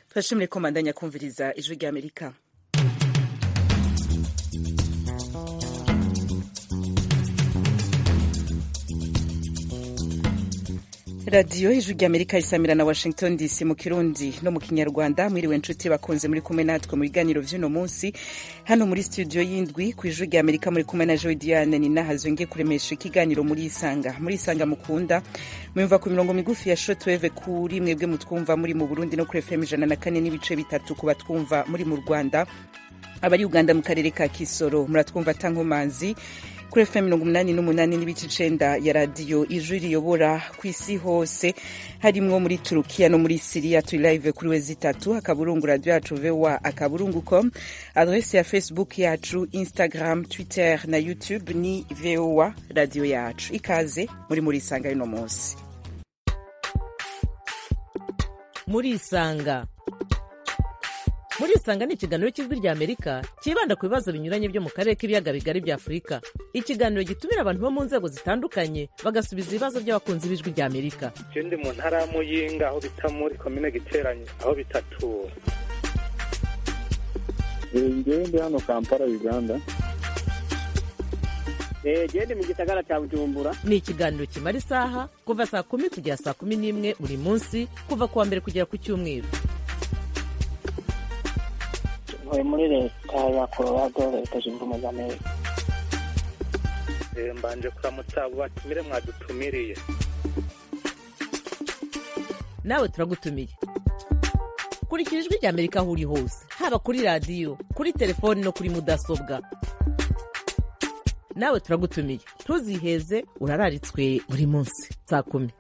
turashimire ko mandanya kumviriza ijwi ry'amerika radiyo ijwi ry'amerika isamira na washington dc mu kirundi no mu kinyarwanda mwiriwe nshuti bakunze muri kumwe natwe mu biganiro vy'uno munsi hano muri studio y'indwi ku ijwi ry'amerika muri kumwe na joy diane ninahazo ngiye kuremesha ikiganiro muri isanga muri isanga mukunda mwumva ku mirongo migufi ya shotweve kuri mwebwe mutwumva muri mu burundi no kuri fm ijana na kane n'ibice bitatu ku batwumva muri mu rwanda abari uganda mu karere ka kisoro muratwumva tankomanzi kuri fm mirongo umunani n'umunani n'ibice icenda ya radiyo ijwi riyobora ku isi hose harimwo muri turukiya no muri siriya turi live kuri we zitatu akaburungu radiyo yacu voa akaburungu com adrese ya facebook yacu instagram twitter na youtube ni voa radiyo yacu ikaze muri muri isanga y'uno munsi muri isanga muri isanga ni ikiganiro cy'ijwi rya amerika cyibanda ku bibazo binyuranye byo mu karere k'ibiyaga bigari bya afurika ikiganiro gitumira abantu bo mu nzego zitandukanye bagasubiza ibibazo by'abakunzi b'ijwi rya amerika je ndi mu ntara ya muyinga aho bita muri komine giteranye aho bitatura ngewe ndi hano kampala uganda gende mu gisagara cya bujumbura ni ikiganiro kimara isaha kuva saa kumi kugera saa kumi n'imwe buri munsi kuva ku wa mbere kugera ku cyumweru ntuye muri leta ya colorado leta zunze ubumwe za amerika Eh, mbanje kuramutsa abo batumire mwadutumiriye nawe turagutumiye kurikira ijwi rya amerika aho uri hose haba kuri radiyo kuri telefoni no kuri mudasobwa nawe turagutumiye ntuziheze urararitswe buri munsi saa kumi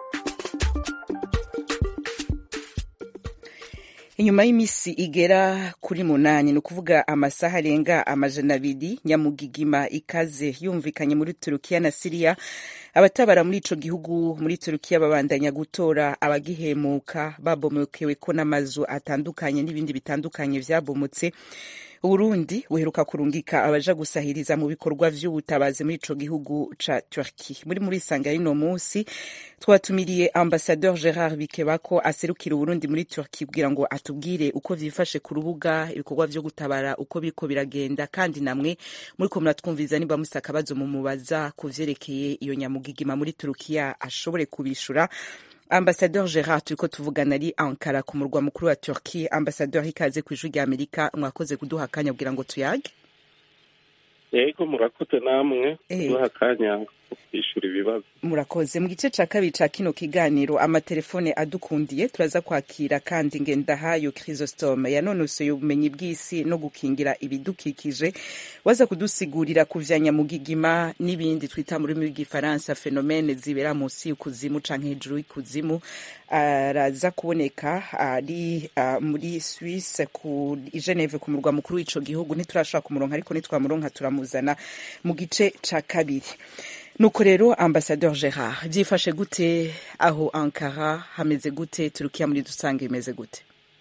inyuma y'imisi igera kuri munani ni ukuvuga amasaha arenga amajana abiri nyamugigima ikaze yumvikanye muri turukiya na siriya abatabara muri ico gihugu muri turukiya babandanya gutora abagihemuka babomokewe ko n'amazu atandukanye n'ibindi bitandukanye vyabomotse uburundi buheruka kurungika abaja gusahiriza mu bikorwa vy'ubutabazi muri ico gihugu ca turki muri muri sanga y'ino munsi twatumiriye ambasadeur gerard bikebako aserukira uburundi muri turki kugira ngo atubwire uko vyifashe ku rubuga ibikorwa vyo gutabara uko biriko biragenda kandi namwe muriko muratwumviriza niba musa akabazo mumubaza ku vyerekeye iyo nyamugigima muri turukiya ashobore kubishura ambasadeur gerard turiko tuvugana ari ankara ku murwa mukuru wa turki ambasadeur ikaze ku ijwi rya amerika mwakoze kuduha akanya kugira ngo tuyage yego murakoze namwe Eh. kuduha akanya ko kwishura ibibazo murakoze mu gice ca kabiri ca kino kiganiro amatelefone adukundiye turaza kwakira kandi ngendahayo chrysostome yanonosoye ubumenyi bw'isi no gukingira ibidukikije waza kudusigurira ku vya nyamugigima n'ibindi twita mu rurimi rw'igifaransa fenomene zibera munsi y'ikuzimu canke hejuru y'ikuzimu araza kuboneka ari ah, muri Suisse ku i Geneve ku murwa mukuru w'ico gihugu ntiturashobora kumuronka ariko nitwamuronka turamuzana mu gice ca kabiri nuko rero ambasadeur gerard byifashe gute aho ankara hameze gute turukiya muri dusange bimeze gute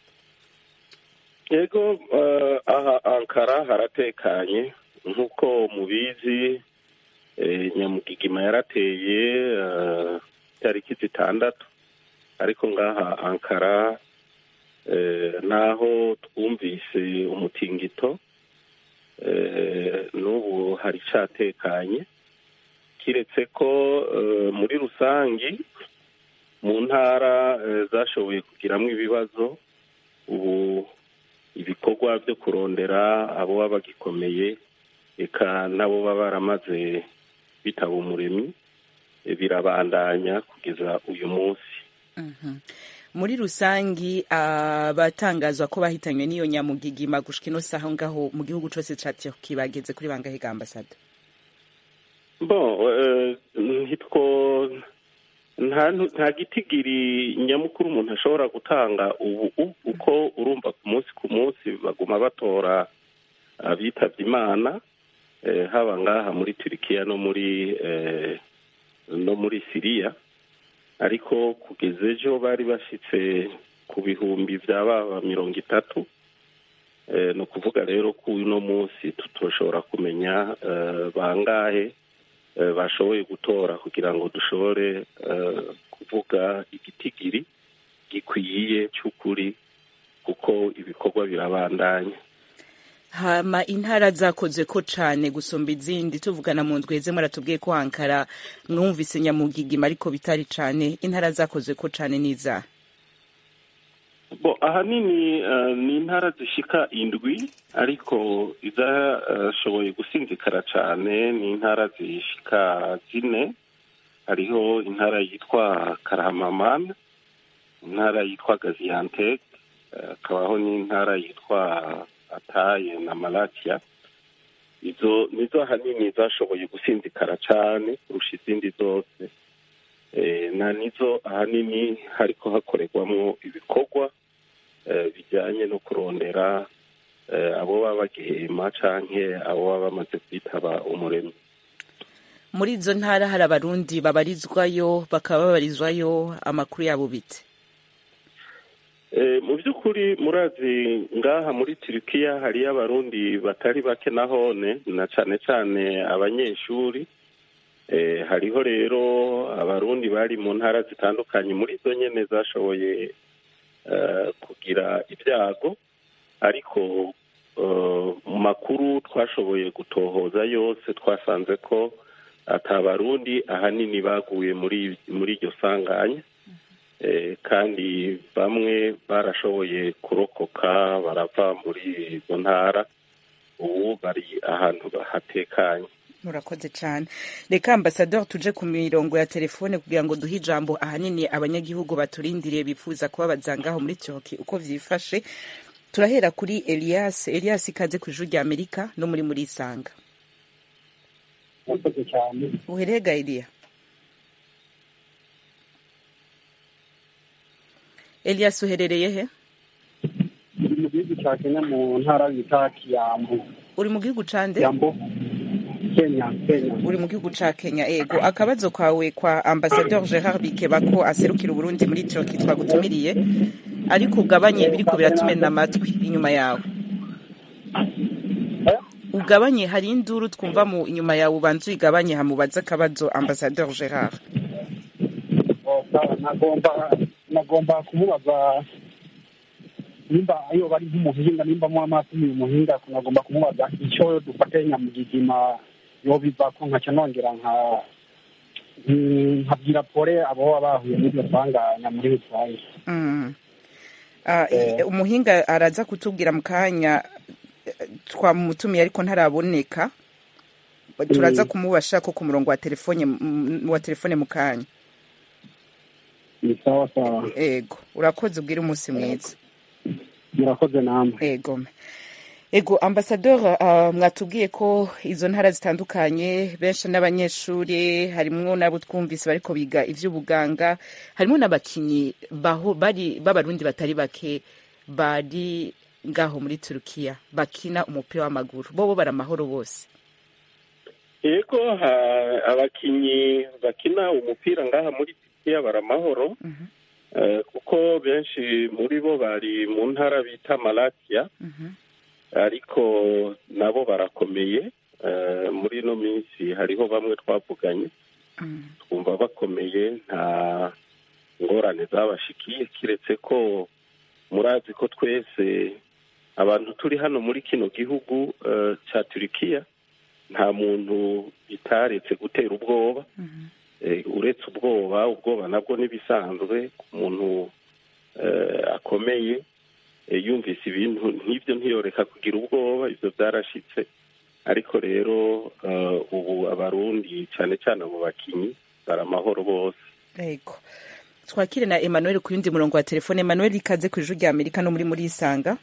yego eh, aha ankara haratekanye nk'uko mubizi eh, nyamugigima yarateye eh, tariki zitandatu ariko ngaha ankara eh, naho twumvise umutingito eh, n'ubu hari catekanye kiretse ko eh, muri rusangi mu ntara eh, zashoboye kugiramwo ibibazo ubu ibikorwa byo kurondera abo baba bagikomeye eka nabo baba baramaze bitaba umuremyi eh, birabandanya kugeza uyu munsi muri rusangi abatangazwa ko bahitanywe n'iyo nyamugigima gushika ino saha ngaho mu gihugu cose ca turki bageze kuri bangahe ga ambasada bon eh, ntitwo nta nta gitigiri nyamukuru umuntu ashobora gutanga ubu u- uko urumva ku munsi ku munsi baguma batora abitabye imana eh, haba ngaha muri turikiya no muri eh, no muri siriya ariko kugeza ejo bari bashitse ku bihumbi vya baba mirongo itatu eh, ni ukuvuga rero ko uno munsi tutoshobora kumenya eh, bangahe eh, bashoboye gutora kugira ngo dushobore eh, kuvuga igitigiri gikwiye cy'ukuri kuko ibikorwa birabandanya hama intara zakoze ko cane gusumba izindi tuvugana mu ndweze muratubwiye ko Ankara mwumvise nyamugigima ariko bitari cane intara zakoze ko cane niza bo ahanini eh, ni intara zishika indwi ariko izashoboye gusinzikara cane ni intara zishika zine hariho intara yitwa karahamamana intara yitwa gaziantep eh, hakabaho n'intara yitwa ataye na malatia izo nizo ahanini zashoboye gusinzikara cane kurusha izindi zose Eh, na nizo ahanini hariko hakorerwamwo ibikorwa eh, bijyanye no kurondera eh, abo baba bagihema canke abo baba bamaze kwitaba umuremyi muri izo ntara hari abarundi babarizwayo bakaba babarizwayo amakuru yabo bite Eh, mu by'ukuri murazi ngaha muri turikiya hariyo abarundi batari bake nahone na cane cane abanyeshuri eh, hariho rero abarundi bari mu ntara zitandukanye muri zo nyene zashoboye eh, kugira ibyago ariko eh, mu makuru twashoboye gutohoza yose twasanze ko ata barundi ahanini baguye muri muri iryo sanganya Eh, kandi bamwe barashoboye kurokoka barava muri izo ntara ubu bari ahantu hatekanye murakoze cyane reka ambasaderi tuje ku mirongo ya telefone kugira ngo duhe ijambo ahanini abanyagihugu baturindiriye bifuza kubabaza ngaho muri Turkey uko vyifashe turahera kuri Elias Elias ikaze ku ijuru rya Amerika no muri muri Isanga murakoze cyane uherega Elia Elias uherereye he uri mu gihugu cya kenya mu ntara bita kiyambu uri mu gihugu cande kiyambu kenya kenya uri mu gihugu ca Kenya ego akabazo kawe kwa ambassadeur Gerard Bikeba ko aserukira Uburundi muri Turkey twagutumiriye ariko ugabanye biriko biratumena amatwi inyuma yawe ugabanye hari induru twumva mu inyuma yawe ubanza uyigabanye hamubaza akabazo ambassadeur Gerard nagomba nagomba kumubaza nimba iyo bari nk'umuhinga nimba mu amaso uyu muhinga nagomba kumubaza icyo dufate nyamugigima yo bivako nkaca nongera nka nkabwira pole abo baba bahuye n'iryo sanganya muri rusange Mm. Ah, Eh. umuhinga araza kutubwira mu kanya eh, twamutumiye ariko ntaraboneka turaza kumubasha ko ku murongo wa telefone mm, wa telefone mu kanya ni sawa sawa ego urakoze ubwire umunsi mwiza murakoze namwe ego ego ambasador uh, mwatubwiye ko izo ntara zitandukanye benshi n'abanyeshuri harimwo n'abo twumvise bariko biga ivy'ubuganga harimwo n'abakinyi baho bari b'abarundi batari bake bari ngaho muri turukiya bakina umupira w'amaguru bobo bari amahoro bose yego ha- abakinyi bakina umupira ngaha muri turikiya baramahoro Mhm, eh, kuko benshi muri bo bari mu ntara bita malatiya mhm, ariko nabo barakomeye eh, muri ino minsi hariho bamwe twavuganye mhm. twumva bakomeye nta ngorane zabashikiye kiretse ko murazi ko twese abantu turi hano muri kino gihugu eh, cya turikiya nta muntu bitaretse gutera ubwoba Mhm. Eh, uretse ubwoba ubwoba nabwo n'ibisanzwe ku muntu eh, akomeye eh, yumvise ibintu nk'ibyo ntiyoreka kugira ubwoba ibyo byarashitse ariko rero eh, ubu abarundi cyane cyane abo bakinyi bari amahoro bose ego twakire na emmanuel ku yundi murongo wa telefone emmanuel ikaze ku ijuru rya amerika no muri muri isanga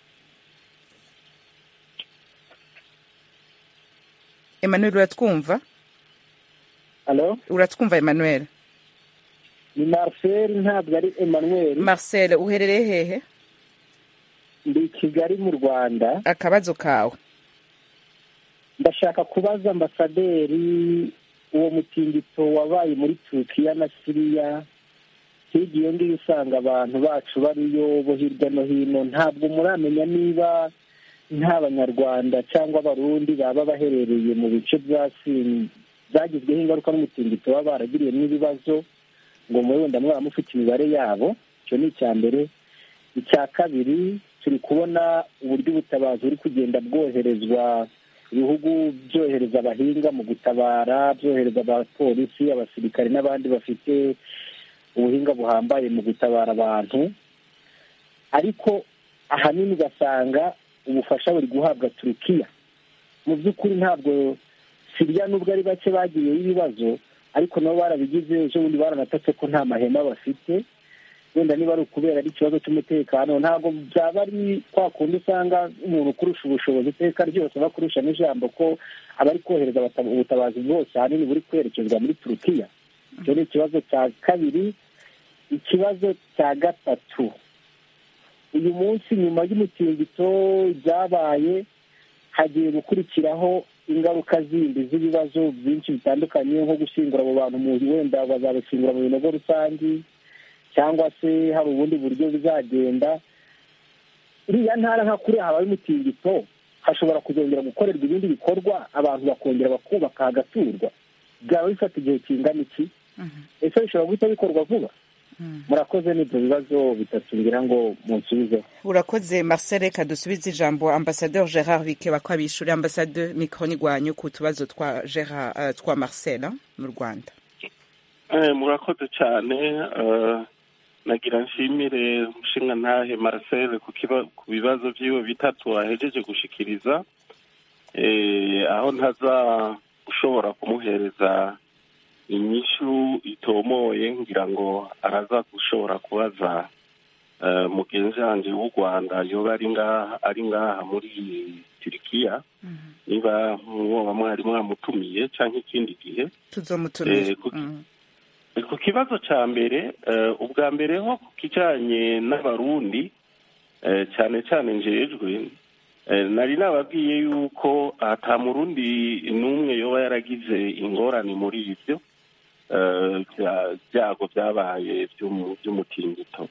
emmanuel uratwumva alo uratwumva emmanuel ni marcel ntabwo ari emmanuel marcel uherereye hehe ndi i kigali mu rwanda akabazo kawe ndashaka kubaza ambasaderi uwo mutingito wabaye muri turukiya na siriya hirya iyo ngiyo usanga abantu bacu bariyo bo hirya no hino ntabwo muramenya niba nta banyarwanda cyangwa abarundi baba baherereye mu bice byasi byagizweho ingaruka n'umutingito baba baragiriyemo ibibazo ngo muri wenda mwaba mufite imibare yabo icyo ni icya mbere icya kabiri turi kubona uburyo ubutabazi buri kugenda bwoherezwa ibihugu byohereza abahinga mu gutabara byohereza abapolisi abasirikare n'abandi bafite ubuhinga buhambaye mu gutabara abantu ariko ahanini ugasanga ubufasha buri guhabwa turukiya mu by'ukuri ntabwo siriya nubwo ari bake bagiyeho ibibazo ariko nabo barabigize ejo bundi baranatatse ko nta mahema bafite wenda niba ari ukubera ari ikibazo cy'umutekano ntabwo byaba ari kwa kundi usanga umuntu ukurusha ubushobozi iteka ryose bakurusha n'ijambo ko abari kohereza ubutabazi bwose ahanini buri kwerekezwa muri turukiya icyo ni ikibazo cya kabiri ikibazo cya gatatu uyu munsi nyuma y'umutingito byabaye hagiye gukurikiraho ingaruka zindi z'ibibazo byinshi bitandukanye nko gushyingura abo bantu mu wenda bazabashyingura mu binogo rusange cyangwa se hari ubundi buryo bizagenda iriya ntara nka kuriya habaye umutingito hashobora kuzongera gukorerwa ibindi bikorwa abantu bakongera bakubaka hagaturwa byaba bifata igihe kingana iki ese bishobora guhita bikorwa vuba murakoze n'ibyo bibazo bitatu ngira ngo munsubizeho urakoze marcel reka dusubize ijambo ambasadeur gerard bikeba ko abishyura ambasade mikoro igwanyu ku tubazo twa gerard twa marcel mu rwanda murakoze cyane nagira nshimire umushinga ntahe marcel ku bibazo by'iwe bitatu ahejeje gushikiriza aho ntaza ushobora kumuhereza inyishu itomoye ngira ngo araza gushobora kubaza mugenzi wanjye w'u rwanda yoba ari ngaha ari ngaha muri turikiya niba mwoba mwari mwamutumiye cyangwa ikindi gihe tuzomutumira ku kibazo cya mbere ubwa mbere ho ku kijyanye n'abarundi cyane cyane njejwe nari nababwiye yuko ata murundi n'umwe yoba yaragize ingorane muri ibyo byago byabaye by'umutingito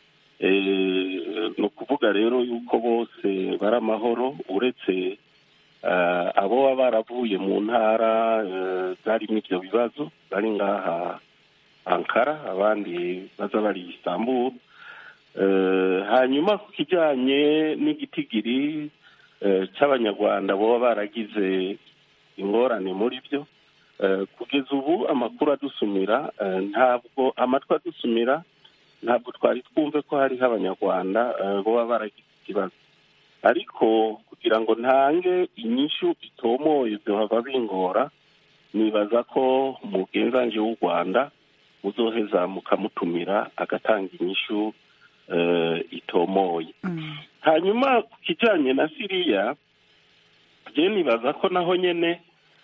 ni ukuvuga rero yuko bose bari amahoro uretse abo baba baravuye mu ntara zarimo ibyo bibazo bari ngaha ankara abandi baza bari isamburu hanyuma ku kijyanye n'igitigiri cy'abanyarwanda baba baragize ingorane muri byo kugeza ubu amakuru adusumira ntabwo amatwi adusumira ntabwo twari twumve ko hariho abanyarwanda baba baragize ikibazo ariko kugira ngo ntange inyishu itomoye byohava bingora nibaza ko umugenzange w'u rwanda uzoheza mukamutumira agatanga inyishu itomoye hanyuma ku kijyanye na siriya njye nibaza ko naho nyine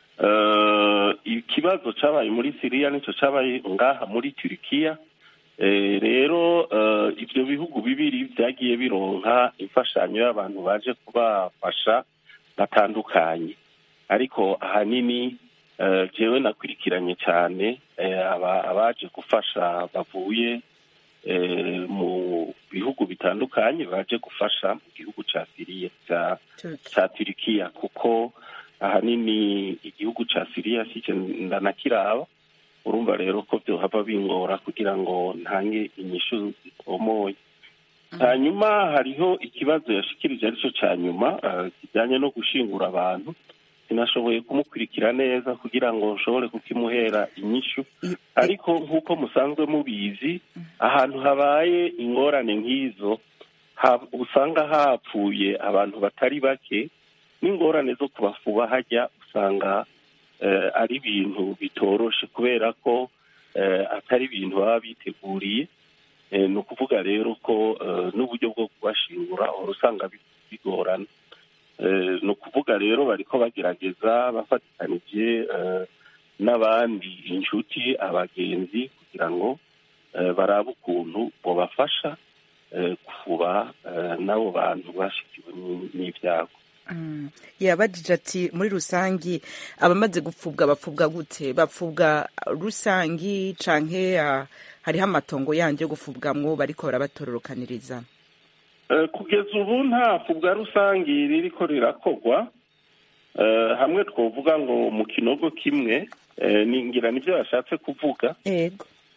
ikibazo cyabaye muri siriya nicyo cyabaye ngaha muri turikiya rero ibyo bihugu bibiri byagiye bironka imfashanyo y'abantu baje kubafasha batandukanye ariko ahanini jewe nakurikiranye cyane abaje gufasha bavuye mu bihugu bitandukanye baje gufasha mu gihugu cya siriya cya turikiya kuko ahanini igihugu cya siriya si ndanakiraba urumva rero ko byohava bingora kugira ngo ntange inyishu zitomoye hanyuma hariho ikibazo yashikirije aricyo cya nyuma kijyanye no gushingura abantu sinashoboye kumukurikira neza kugira ngo nshobore kukimuhera inyishu ariko nk'uko musanzwe mubizi ahantu habaye ingorane nk'izo usanga hapfuye abantu batari bake n'ingorane zo kubafuba hajya usanga ari ibintu bitoroshe kubera ko atari ibintu baba biteguriye ni ukuvuga rero ko n'uburyo bwo kubashingura uhora usanga bigorana ni ukuvuga rero bariko bagerageza bafatikanije n'abandi inshuti abagenzi kugira ngo barabe ukuntu bobafasha kuba n'abo bantu bashikiwe n'ibyago yabajije ati muri rusangi abamaze gupfubwa bapfubwa gute bapfubwa rusangi canke hariho amatongo yandi yo gupfubwamwo bariko barabatororokaniriza kugeza ubu nta fubwa rusange ririko rirakorwa hamwe twavuga ngo mu kinogo kimwe ningira nibyo yashatse kuvuga yego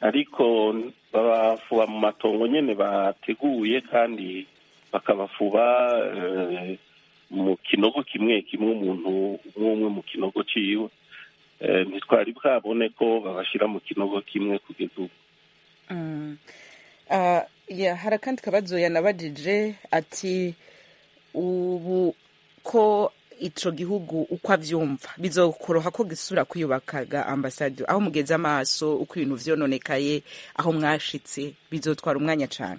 ariko babafuba mu matongo nyene bateguye kandi bakabafuba eh, mu kinogo kimwe kimwe umuntu umwe umwe mu kinogo ciwe Eh, ntitwari bwabone ko babashira mu kinogo kimwe kugeza ubu Mm. Ah, ya hari akandi kabazo yanabajije ati ubu ko ico gihugu uko avyumva bizokoroha ko gisubira kwiyubakaga ambasade aho mugeze amaso uko ibintu vyononekaye aho mwashitse bizotwara umwanya cane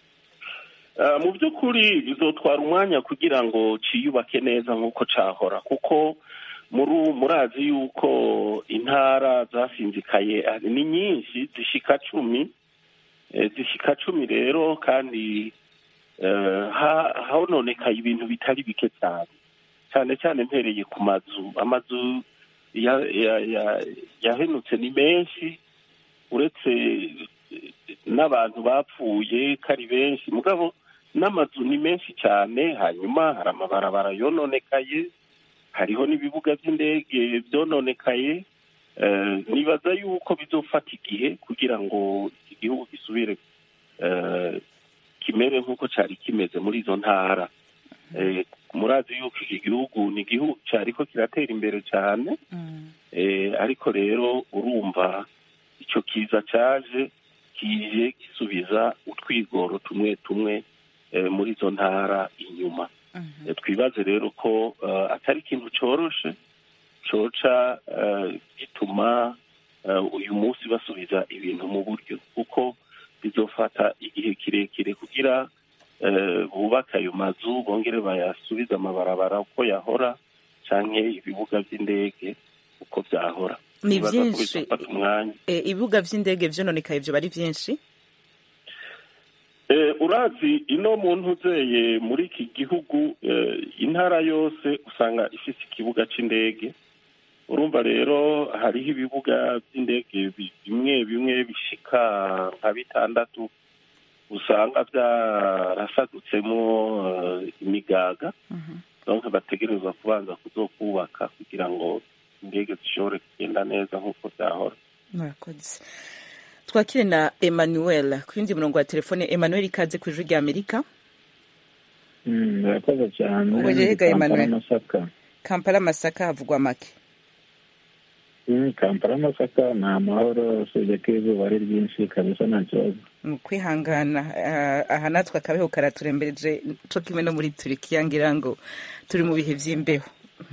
Ah, mu by'ukuri bizotwara umwanya kugira ngo ciyubake neza nk'uko cahora kuko muri murazi yuko intara zasinzikaye ah, ni nyinshi zishika cumi Eh, zishika cumi rero kandi eh, ha- hononekaye ibintu bitari bike cyane cyane cyane mpereye ku mazu amazu ya- ya- ya- yahenutse ni menshi uretse eh, n'abantu bapfuye ko ari benshi mugabo n'amazu ni menshi cyane hanyuma hari amabarabara yononekaye hariho n'ibibuga by'indege byononekaye Eh, nibaza yuko bizofata igihe kugira ngo iki gihugu gisubire eh, kimere nk'uko cyari kimeze muri izo ntara Eh, murazi yuko iki gihugu ni igihugu cyariko kiratera imbere cyane Eh, ariko rero urumva icyo kiza cyaje kije gisubiza utwigoro tumwe tumwe eh, muri izo ntara inyuma Eh, twibaze rero ko eh, atari ikintu cyoroshe coca eh, gituma eh, uyu munsi basubiza ibintu mu buryo kuko bizofata igihe kirekire kugira eh, bubake ayo mazu bongere bayasubize amabarabara uko yahora canke ibibuga by'indege uko byahora Ni Nibaza ko vyinshi. bizofata umwanya e, ibibuga vy'indege vyononekaye vyo bari vyinshi Eh, urazi ino muntu uzeye muri iki gihugu eh, intara yose usanga ifise ikibuga c'indege urumva rero hariho ibibuga by'indege bi- bimwe bimwe bishika nka bitandatu usanga byarasadutsemo eh, imigaga donc bategerezwa kubanza kuzokubaka kugira ngo indege zishobore kugenda neza nk'uko byahora murakoze twakire na emmanuel ku yindi murongo wa telefone emmanuel ikaze ku ijwi rya amerika Mm, murakoze cyane Uburega Kampala Emmanuel. Masaka kampala masaka havugwa make Mm, Kampala Masaka ni amahoro usibye ko izuba ari ryinshi kabisa nta kibazo mu kwihangana ah, aha natwe akabeho karaturembereje co kimwe no muri turikiya ngira ngo turi mu bihe vy'imbeho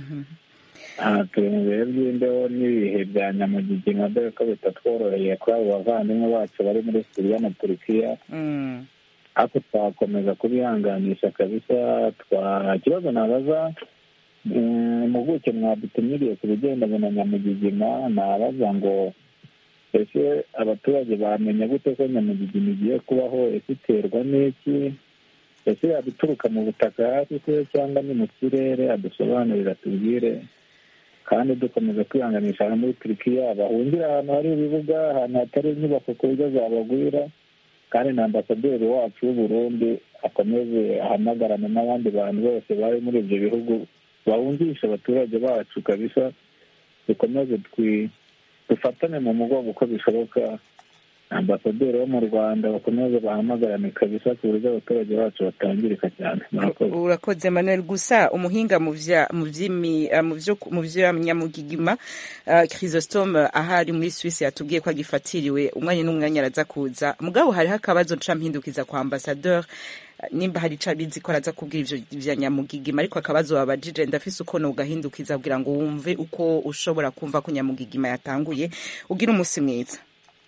aha turi mu bihe by'imbeho n'ibihe bya nyamugigima dore ko bitatworoheye kuri abo bavandimwe bacu bari muri siriya na turukiya Mm. ariko twakomeza kubihanganisha kabisa twa ikibazo nabaza mm, impuguke mwadutumiriye ku bigendanye na nyamugigima nabaza ngo ese abaturage bamenya gute ko nyamugigima igiye kubaho ese iterwa n'iki ese yaba ituruka mu butaka hasi se cyangwa ni mu kirere adusobanurira tubwire kandi dukomeza kwihanganisha abantu muri turikiya bahungira ahantu hari ibibuga ahantu hatari inyubako ku buryo zabagwira kandi na ambasaderi wacu w'uburundi akomeze ahamagarane n'abandi bantu bose bari muri ibyo bihugu bahungisha abaturage bacu kabisa dukomeze twi dufatane mu mugongo uko bishoboka ambasaderi wo mu rwanda bakomeze bahamagarane kabisa ku buryo abaturage bacu batangirika cyane murakoze urakoze emmanuel gusa umuhinga mu vya mu vy'imi ah, mu vyo mu vy'amanyamugigima uh, chrysostome ahari muri Suisse yatubwiye ko agifatiriwe umwanya n'umwanya araza kuza mugabo hariho akabazo nca mpindukiza kwa ambassadeur nimba hari ico abizi ko araza kubwira ivyo vya nyamugigima ariko akabazo babajije ndafise uko nogahindukiza kugira ngo wumve uko ushobora kumva ko nyamugigima yatanguye ugira umusi mwiza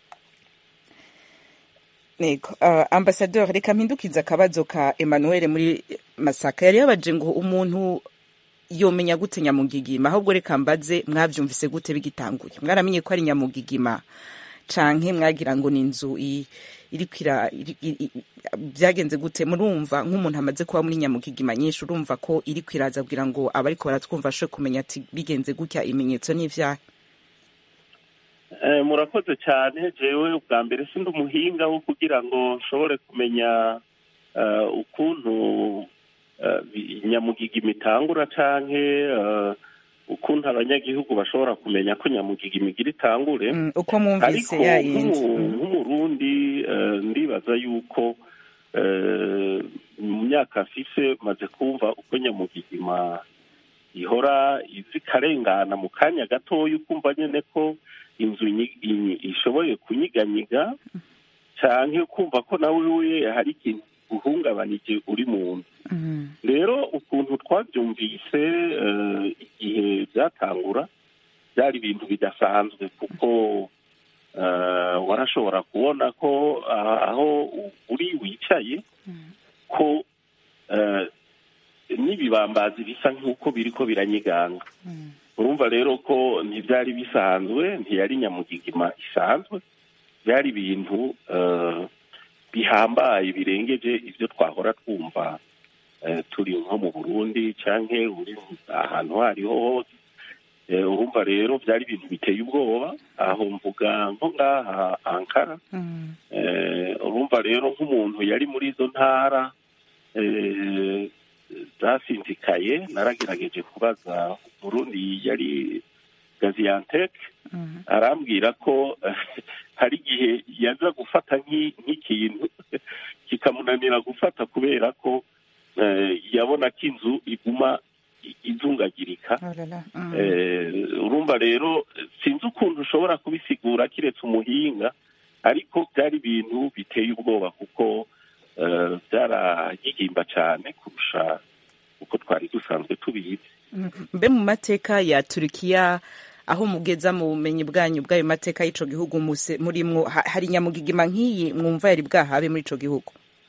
Nego, uh, ambassadeur reka mpindukiza akabazo ka Emmanuel muri Masaka yari yabaje ngo umuntu yomenya gute nyamugigima ahubwo reka mbaze mwavyumvise gute bigitanguye mwaramenye ko ari nyamugigima canke mwagira ngo ni inzu i- iriko ira iri- i- i- byagenze gute murumva nk'umuntu amaze kuba muri nyamugigima nyinshi urumva ko iriko iraza kugira ngo abariko baratwumva ashobore kumenya ati bigenze gutya ibimenyetso n'ivyaha Eh, murakoze cyane jewe ubwa mbere sindi umuhinga wo kugira ngo nshobore kumenya eh, ukuntu eh, bi- nyamugigima itangura canke eh, ukuntu abanyagihugu bashobora kumenya ko nyamugigima igira itangure Mm, uko mwumvise ariko yayindi nk'umu- Mm. nk'umuntu eh, ndibaza yuko eh, mu myaka afise maze kumva uko nyamugigima ihora izi ikarengana mu kanya gatoya ukumva nyine ko inzu inyi- inyi- ishoboye kunyiganyiga cyane kumva ko nawe we hari ikintu uhungabanije uri mu nzu Mhm. rero ukuntu twabyumvise eh, igihe byatangura byari ibintu bidasanzwe kuko eh, warashobora kubona ko ah, aho u- uri wicaye ko eh, n'ibibambazi bisa nk'uko biri ko biranyiganga urumva rero ko ntibyari bisanzwe ntiyari nyamugigima isanzwe byari ibintu eh, bihambaye birengeje ibyo twahora twumva eh, turi nko mu burundi cyangwa uri ahantu aho ariho hose Eh, urumva rero byari ibintu biteye ubwoba aho mvuga nko ngaha ankara Mhm. Eh, urumva rero nk'umuntu yari muri izo ntara eh, zasinzikaye naragerageje kubaza umurundi yari gaziantep Mhm. arambwira ko hari igihe yaza gufata nk'i- nk'ikintu kikamunanira gufata kubera ko eh, yabona ko inzu iguma i- izungagirika Oh là là. Mhm. Eh, urumva rero sinzi ukuntu ushobora kubisigura kiretse umuhinga ariko byari ibintu biteye ubwoba kuko eh, byaragigimba cyane kurusha uko twari dusanzwe tubizi Mhm. mbe mu mateka ya turukiya aho mugeza mu bumenyi bwanyu bw'ayo mateka y'ico gihugu muse- murimwo ha- hari nyamugigima nk'iyi mwumva yari bwahabe muri ico gihugu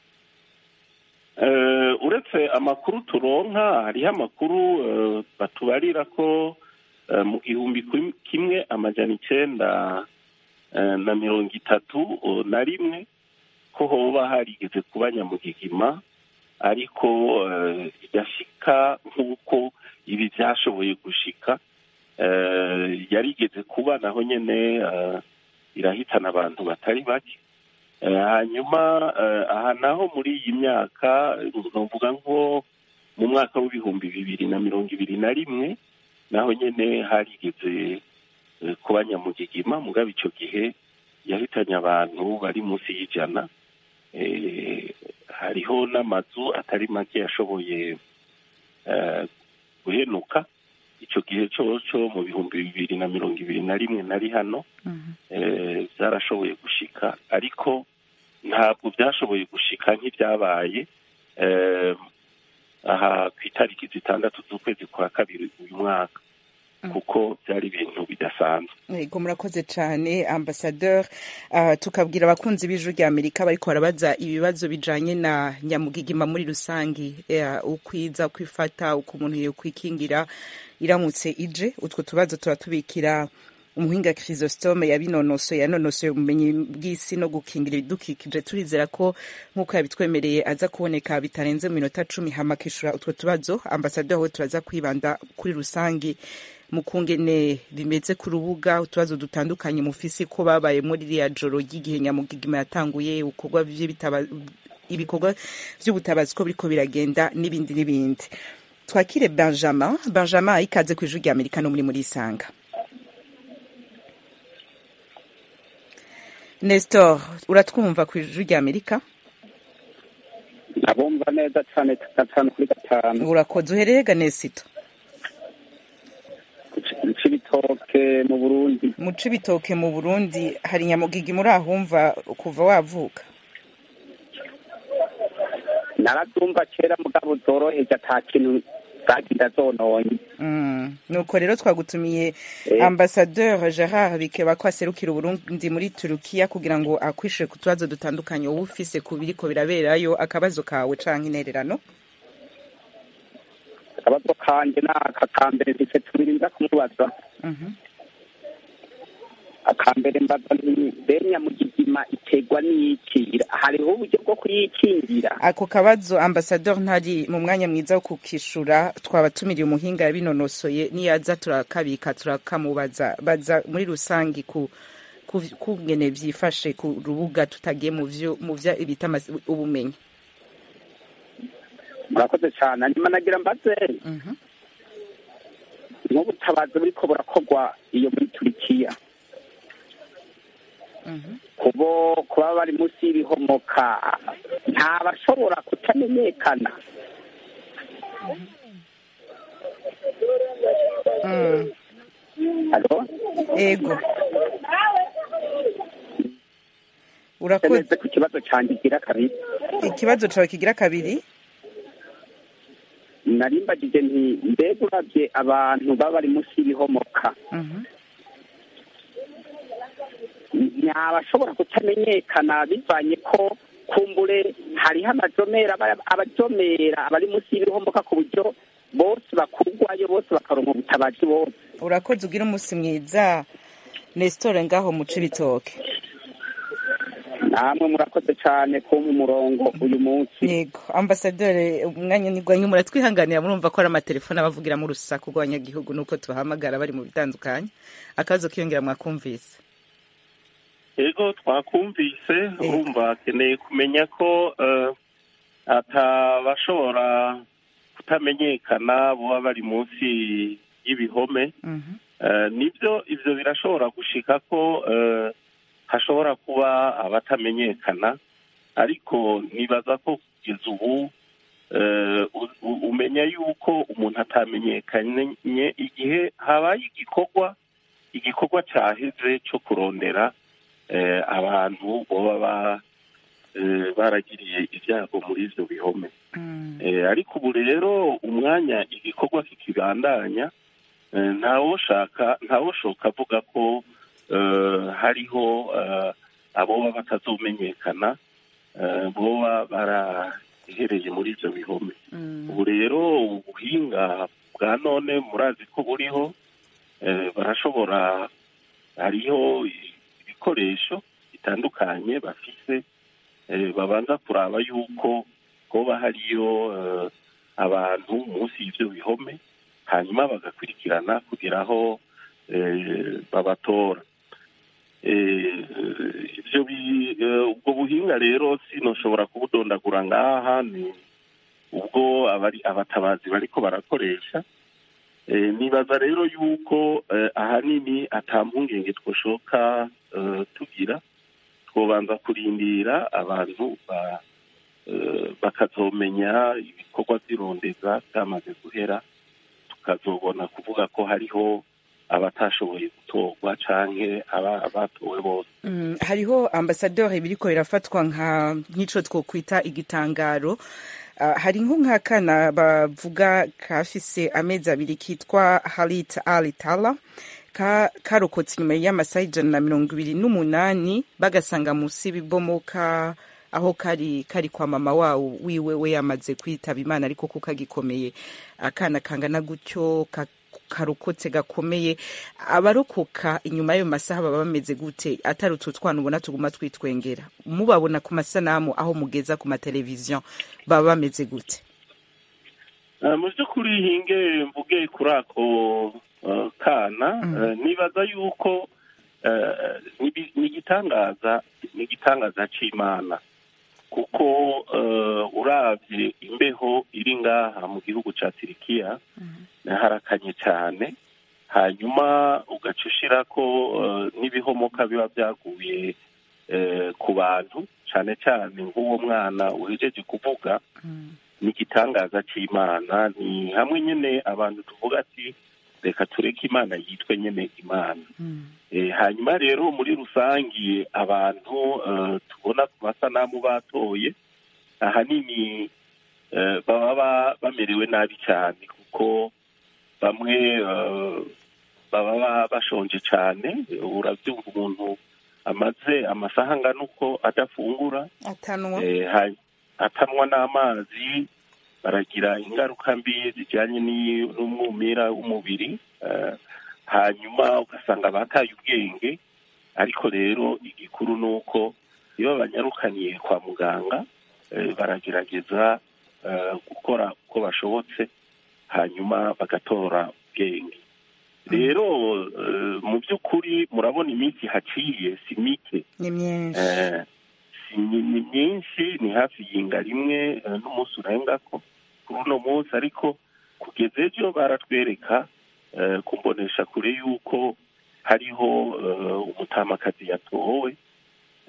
Eh, uretse amakuru turonka hariho amakuru eh, batubarira ko eh, mu gihumbi kim- kimwe amajana icenda eh, na mirongo itatu eh, na rimwe ko hoba harigeze kuba nyamugigima ariko eh, igashika nk'uko ibi byashoboye gushika eh, yarigeze kuba naho nyene eh, irahitana abantu batari bake Eh, hanyuma eh, aha naho muri iyi myaka novuga nko mu mwaka w'ibihumbi bibiri na mirongo ibiri na rimwe naho nyene harigeze eh, kuba nyamugigima mugabo ico gihe yahitanye abantu bari munsi y'ijana Eh, hariho n'amazu atari make yashoboye eh, guhenuka ico gihe coco mu bihumbi bibiri na mirongo ibiri na rimwe nari hano Mhm. eh, byarashoboye gushika ariko ntabwo byashoboye gushika nk'ibyabaye eh, aha ku itariki zitandatu z'ukwezi kwa kabiri uyu mwaka kuko byari ibintu bidasanzwe yego murakoze cyane ambasadeur uh, tukabwira abakunzi b'ijwi rya amerika bariko barabaza ibibazo bijanye na nyamugigima muri rusangi uh, ukwiza kwifata uko umuntu yokwikingira iramutse ije utwo tubazo turatubikira umuhinga chrysostome yabinonosoye yanonosoye ubumenyi bw'isi no gukingira ibidukikije turizera ko nk'uko yabitwemereye aza kuboneka bitarenze mu minota cumi hama akishura utwo tubazo ambasaderi we turaza kwibanda kuri rusangi mu kungene bimeze ku rubuga utubazo dutandukanye mufisi ko babaye muri ririya joro ry'igihe nyamugigima yatanguye ibikorwa vy'ibitaba- ibikorwa vy'ubutabazi ko biriko biragenda n'ibindi n'ibindi twakire benjamin benjamin ikaze ku ijwi rya amerika no muri muri isanga nestor uratwumva ku ijwi rya amerika abumva neza cyane gatanu kuri gatanu urakoze uhereye ganesito c'ibitoke mu burundi mu cibitoke mu burundi hari nyamugigi muri ahumva kuva wavuka narazumva kera mugabo zoroheje ata kintu zagira zononye Mm. nuko rero twagutumiye Eh. ambasadeur gerard bikeba ko aserukira uburundi muri turukiya kugira ngo akwishure ku tubazo dutandukanye wowe ufise ku biriko biraberayo akabazo kawe canke intererano akabazo kanje ni aka kambere mfise tubiri nza kumubaza Mhm. akambere mbaza nti be nyamugigima iterwa n'iki hariho uburyo bwo kuyikingira ako kabazo ambasadeur ntari mu mwanya mwiza wo kukishura twabatumiriye umuhinga yabinonosoye niyaza turakabika turakamubaza baza muri rusangi ku ku- kungene vyifashe ku rubuga tutagiye mu vyo mu vya ibita amaz- ubumenyi murakoze cyane hanyuma nagira mbaze Mhm. nk'ubutabazi buriko burakorwa iyo muri turikiya Mhm. kubo kuba bari munsi y'ibihomoka nta bashobora kutamenyekana Mm. Halo? ego urakoze Neze ku kibazo cyanjye gira kabiri ikibazo cawe kigira kabiri nari mbagije nti mbega urabye abantu baba bari munsi y'ibihomoka Mhm. ntibashobora kutamenyekana bivanye ko kumbure hariho amajomera aba- abajomera abari munsi y'ibihomoka ku buryo bose bakurwayo bose bakaronka ubutabazi bose urakoze ugira umunsi mwiza nesitore ngaho mu cibitoke namwe murakoze cyane kumpa umurongo uyu munsi yego ambasaderi umwanya nigwanye muratwihanganira murumva ko ari amatelefone abavugira mu rusaku rw'abanyagihugu nuko tubahamagara bari mu bitandukanye akabazo kiyongera mwakumvise ego twakumvise urumva akeneye kumenya ko eh, atabashobora kutamenyekana baba bari munsi y'ibihome Mhm. Eh, nibyo ivyo birashobora gushika ko eh, hashobora kuba abatamenyekana ariko nibaza ko kugeza ubu eh, u- u- umenya yuko umuntu atamenyekanye igihe habaye igikorwa igikorwa cyaheze cyo kurondera eh, abantu boba ba- eh, baragiriye ibyago muri ivyo bihome Mm. Eh, ariko ubu rero umwanya igikorwa kikibandanya eh, ntawoshaka ntawoshoka avuga ko eh, hariho eh, aboba batazomenyekana eh, boba barahereye muri ivyo bihome Mm. ubu rero ubuhinga bwa none murazi ko buriho eh, barashobora hariho ibikoresho bitandukanye bafise eh, babanza kuraba yuko hoba hariyo eh, abantu munsi y'ivyo bihome hanyuma bagakurikirana kugira aho eh, babatora Eh, ivyo bi- eh, ubwo buhinga rero sinoshobora kubudondagura ngaha ni ubwo abari abatabazi bariko barakoresha Eh, nibaza rero yuko eh, ahanini ata mpungenge twoshoka eh, tugira twobanza kurindira abantu ba eh, bakazomenya ibikorwa by'irondeza byamaze guhera tukazobona kuvuga ko hariho abatashoboye gutorwa canke aba- abatowe bose Mm, hariho ambasaderi biriko birafatwa nka nk'ico twokwita igitangaro Ah, hari nko nk'akana bavuga kafise amezi abiri kitwa harit alitala ka karokotse inyuma y'amasaha ijana na mirongo ibiri n'umunani bagasanga musi y'ibibomoka aho kari kari kwa mama wawo wiwe we yamaze kwitaba imana ariko ko kagikomeye akana kangana gutyo ka karokotse gakomeye abarokoka inyuma y'ayo masaha baba bameze gute atari utu twana ubona tuguma twitwengera mubabona ku masanamu aho mugeza ku mateleviziyo baba bameze gute Eh, mu by'ukuri hinge mvuge kuri ako eh, kana eh, nibaza yuko eh, ni- ni igitangaza ni igitangaza c'imana kuko eh, uravye imbeho iri ngaha mu gihugu ca tirikiya harakanye cyane hanyuma ugaca ushirako eh, n'ibihomoka biba byaguye eh, ku bantu cane cane nk'uwo mwana uhejeje kuvuga ni igitangaza c'imana ni hamwe nyene abantu tuvuga ati reka tureke imana yitwe nyene imana Eh, hanyuma rero muri rusangi abantu eh, tubona ku masanamu batoye ahanini eh, baba ba- bamerewe nabi cyane kuko bamwe eh, baba ba- bashonje cyane urabyumva umuntu amaze amasaha angana uko adafungura atanwa eh, ha- atanwa n'amazi baragira ingaruka mbi zijyanye n'i- n'umwumira w'umubiri eh, hanyuma ugasanga bataye ubwenge ariko rero igikuru ni uko iyo banyarukaniye kwa muganga eh, baragerageza eh, gukora uko bashobotse hanyuma bagatora ubwenge rero eh, mu by'ukuri murabona iminsi haciye si mike ni myinshi Eh, si ni ni myinshi ni hafi yinga rimwe eh, n'umunsi urengako kuri uno munsi ariko kugeza ejo baratwereka eh, kumbonesha kure yuko hariho eh, umutamakazi yatowe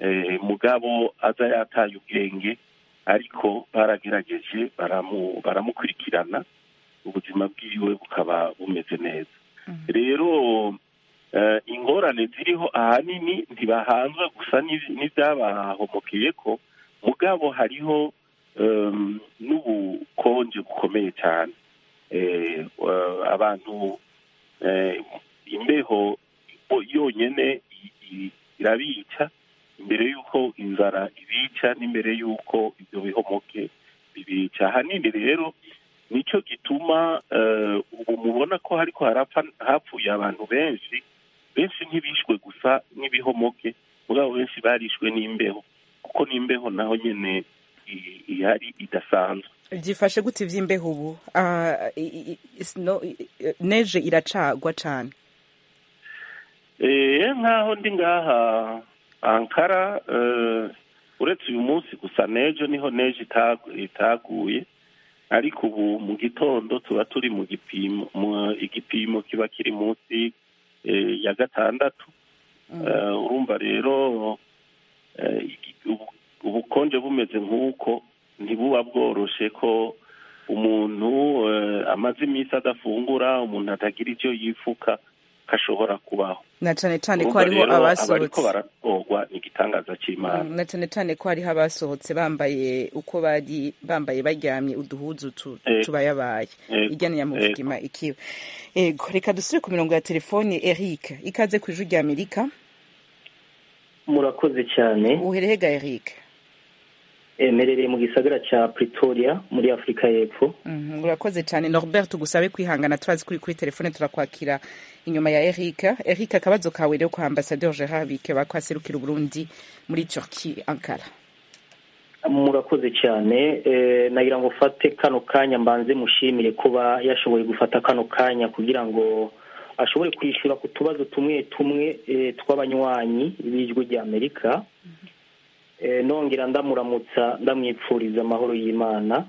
eh, mugabo aza yataye ubwenge ariko baragerageje baramu- baramukurikirana ubuzima bwiwe bukaba bumeze neza rero eh, ingorane ziriho ahanini ntibahanzwe gusa n'ibi- n'ibyabahomokeye ko mugabo hariho em, n'ubukonje bukomeye cyane Eh, eh, abantu eh, imbeho bo- yonyene i- i- irabica imbere y'uko inzara ibica n'imbere y'uko ibyo bihomoke bibica ahanini rero nicyo gituma eh, ubu mubona ko hariko harapfa hapfuye abantu benshi benshi ntibishwe gusa n'ibihomoke mugabo benshi barishwe n'imbeho kuko n'imbeho naho nyene i- ihari idasanzwe byifashe gute iby'imbeho ubu Ah, i- i- sno- i- i- neje iracagwa cane Eh, nk'aho ndi ngaha ankara eh, uretse uyu munsi gusa nejo niho neje itagu- itaguye ariko ubu mu gitondo tuba turi mu gipimo mu igipimo kiba kiri munsi eh, ya gatandatu Eh, urumva rero eh, iki- ubu- ubukonje bumeze nk'uko ntibuba bworoshe ko umuntu eh, amaze iminsi adafungura umuntu atagira icyo yifuka kashobora kubaho na cane cane ko Urumva hariho rero abariko abasohotse baratorwa ni igitangaza c'imana na cane cane ko hariho abasohotse bambaye uko bari bambaye baryamye uduhuzu tu- Ego. tubayabaye Ego. ijyana ya muvugima ikiwe ego reka dusubire ku mirongo ya telefoni eric ikaze ku ijwi rya amerika murakoze cyane uherehega eric emerereye mu gisagara cya pretoria muri afurika y'epfo Mhm, urakoze cyane norbert tugusabe kwihangana turazi kuri kuri telefone turakwakira inyuma ya eric eric akabazo kawe rero kwa ambasaderi gerard bike bakwaserukira uburundi muri turki ankara murakoze cyane eh, nagira ngo ufate kano kanya mbanze mushimire kuba yashoboye gufata kano kanya kugira ngo ashobore kwishyura ku tubazo tumwe tumwe eh, tw'abanywanyi b'ijwi rya amerika eh, nongera ndamuramutsa ndamwipfuriza amahoro y'imana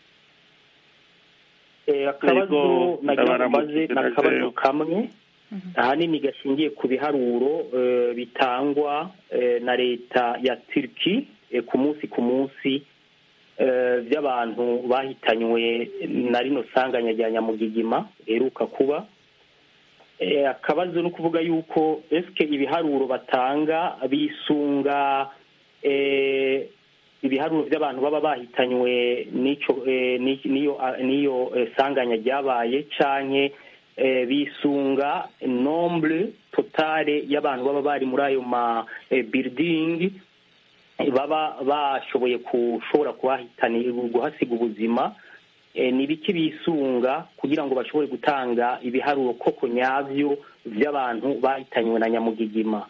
eh, akabazo Yego, nagira ngo mbaze ndabaramukije ni akabazo najeyo. kamwe ahanini gashingiye ku biharuro eh, bitangwa eh, na leta ya turki eh, ku munsi ku munsi eh, by'abantu bahitanywe na rino sanganya rya nyamugigima riheruka kuba Eh, akabazo ni ukuvuga yuko esike ibiharuro batanga bisunga eh, ibiharuro by'abantu baba bahitanywe n'ico eh, ni- niyo niyo eh, sanganya ryabaye canke eh, bisunga nombre totale y'abantu baba bari muri ayo ma eh, building eh, baba bashoboye kushobora kuhahitana guhasiga ubuzima eh, ni ibiki bisunga kugira ngo bashobore gutanga ibiharuro koko nyabyo by'abantu bahitanywe na nyamugigima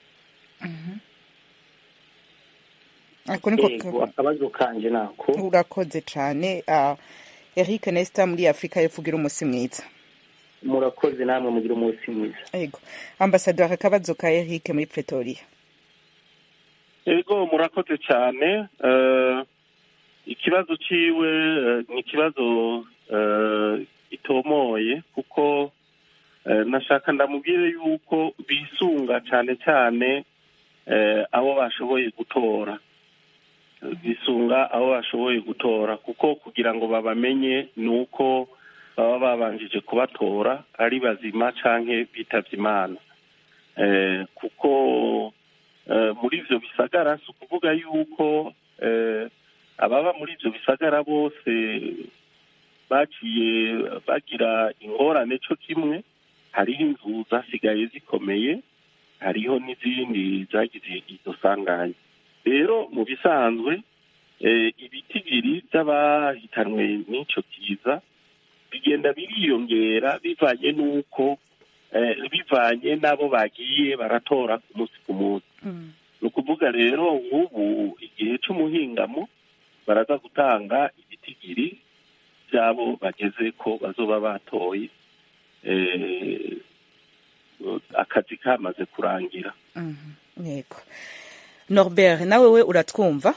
ako niko yego akabazo kanje nako urakoze cyane ah, eric nesta muri afurika y'epfo ugira umunsi mwiza murakoze namwe mugira umunsi mwiza ego ambasaderi akabazo ka eric muri pretoria ego murakoze cyane eh, ikibazo ciwe eh, ni ikibazo eh, gitomoye kuko eh, nashaka ndamubwire yuko bisunga cyane cyane eh, abo bashoboye gutora Eh, bisunga abo bashoboye gutora kuko kugira ngo babamenye ni uko baba babanjije kubatora ari bazima canke bitavye imana eh, kuko eh, muri ivyo bisagara si ukuvuga yuko eh, ababa muri ivyo bisagara bose baciye bagira ingorane co kimwe hariho inzu zasigaye zikomeye hariho n'izindi zagize izo sanganya rero mu bisanzwe eh, ibitigiri by'abahitanwe n'ico kiza bigenda biriyongera bivanye n'uko eh, bivanye n'abo bagiye baratora ku munsi ku munsi ni ukuvuga rero nk'ubu igihe c'umuhingamo baraza gutanga ibitigiri by'abo bageze ko bazoba batoye eh, akazi kamaze kurangira Mhm, yego norbert nawe we uratwumva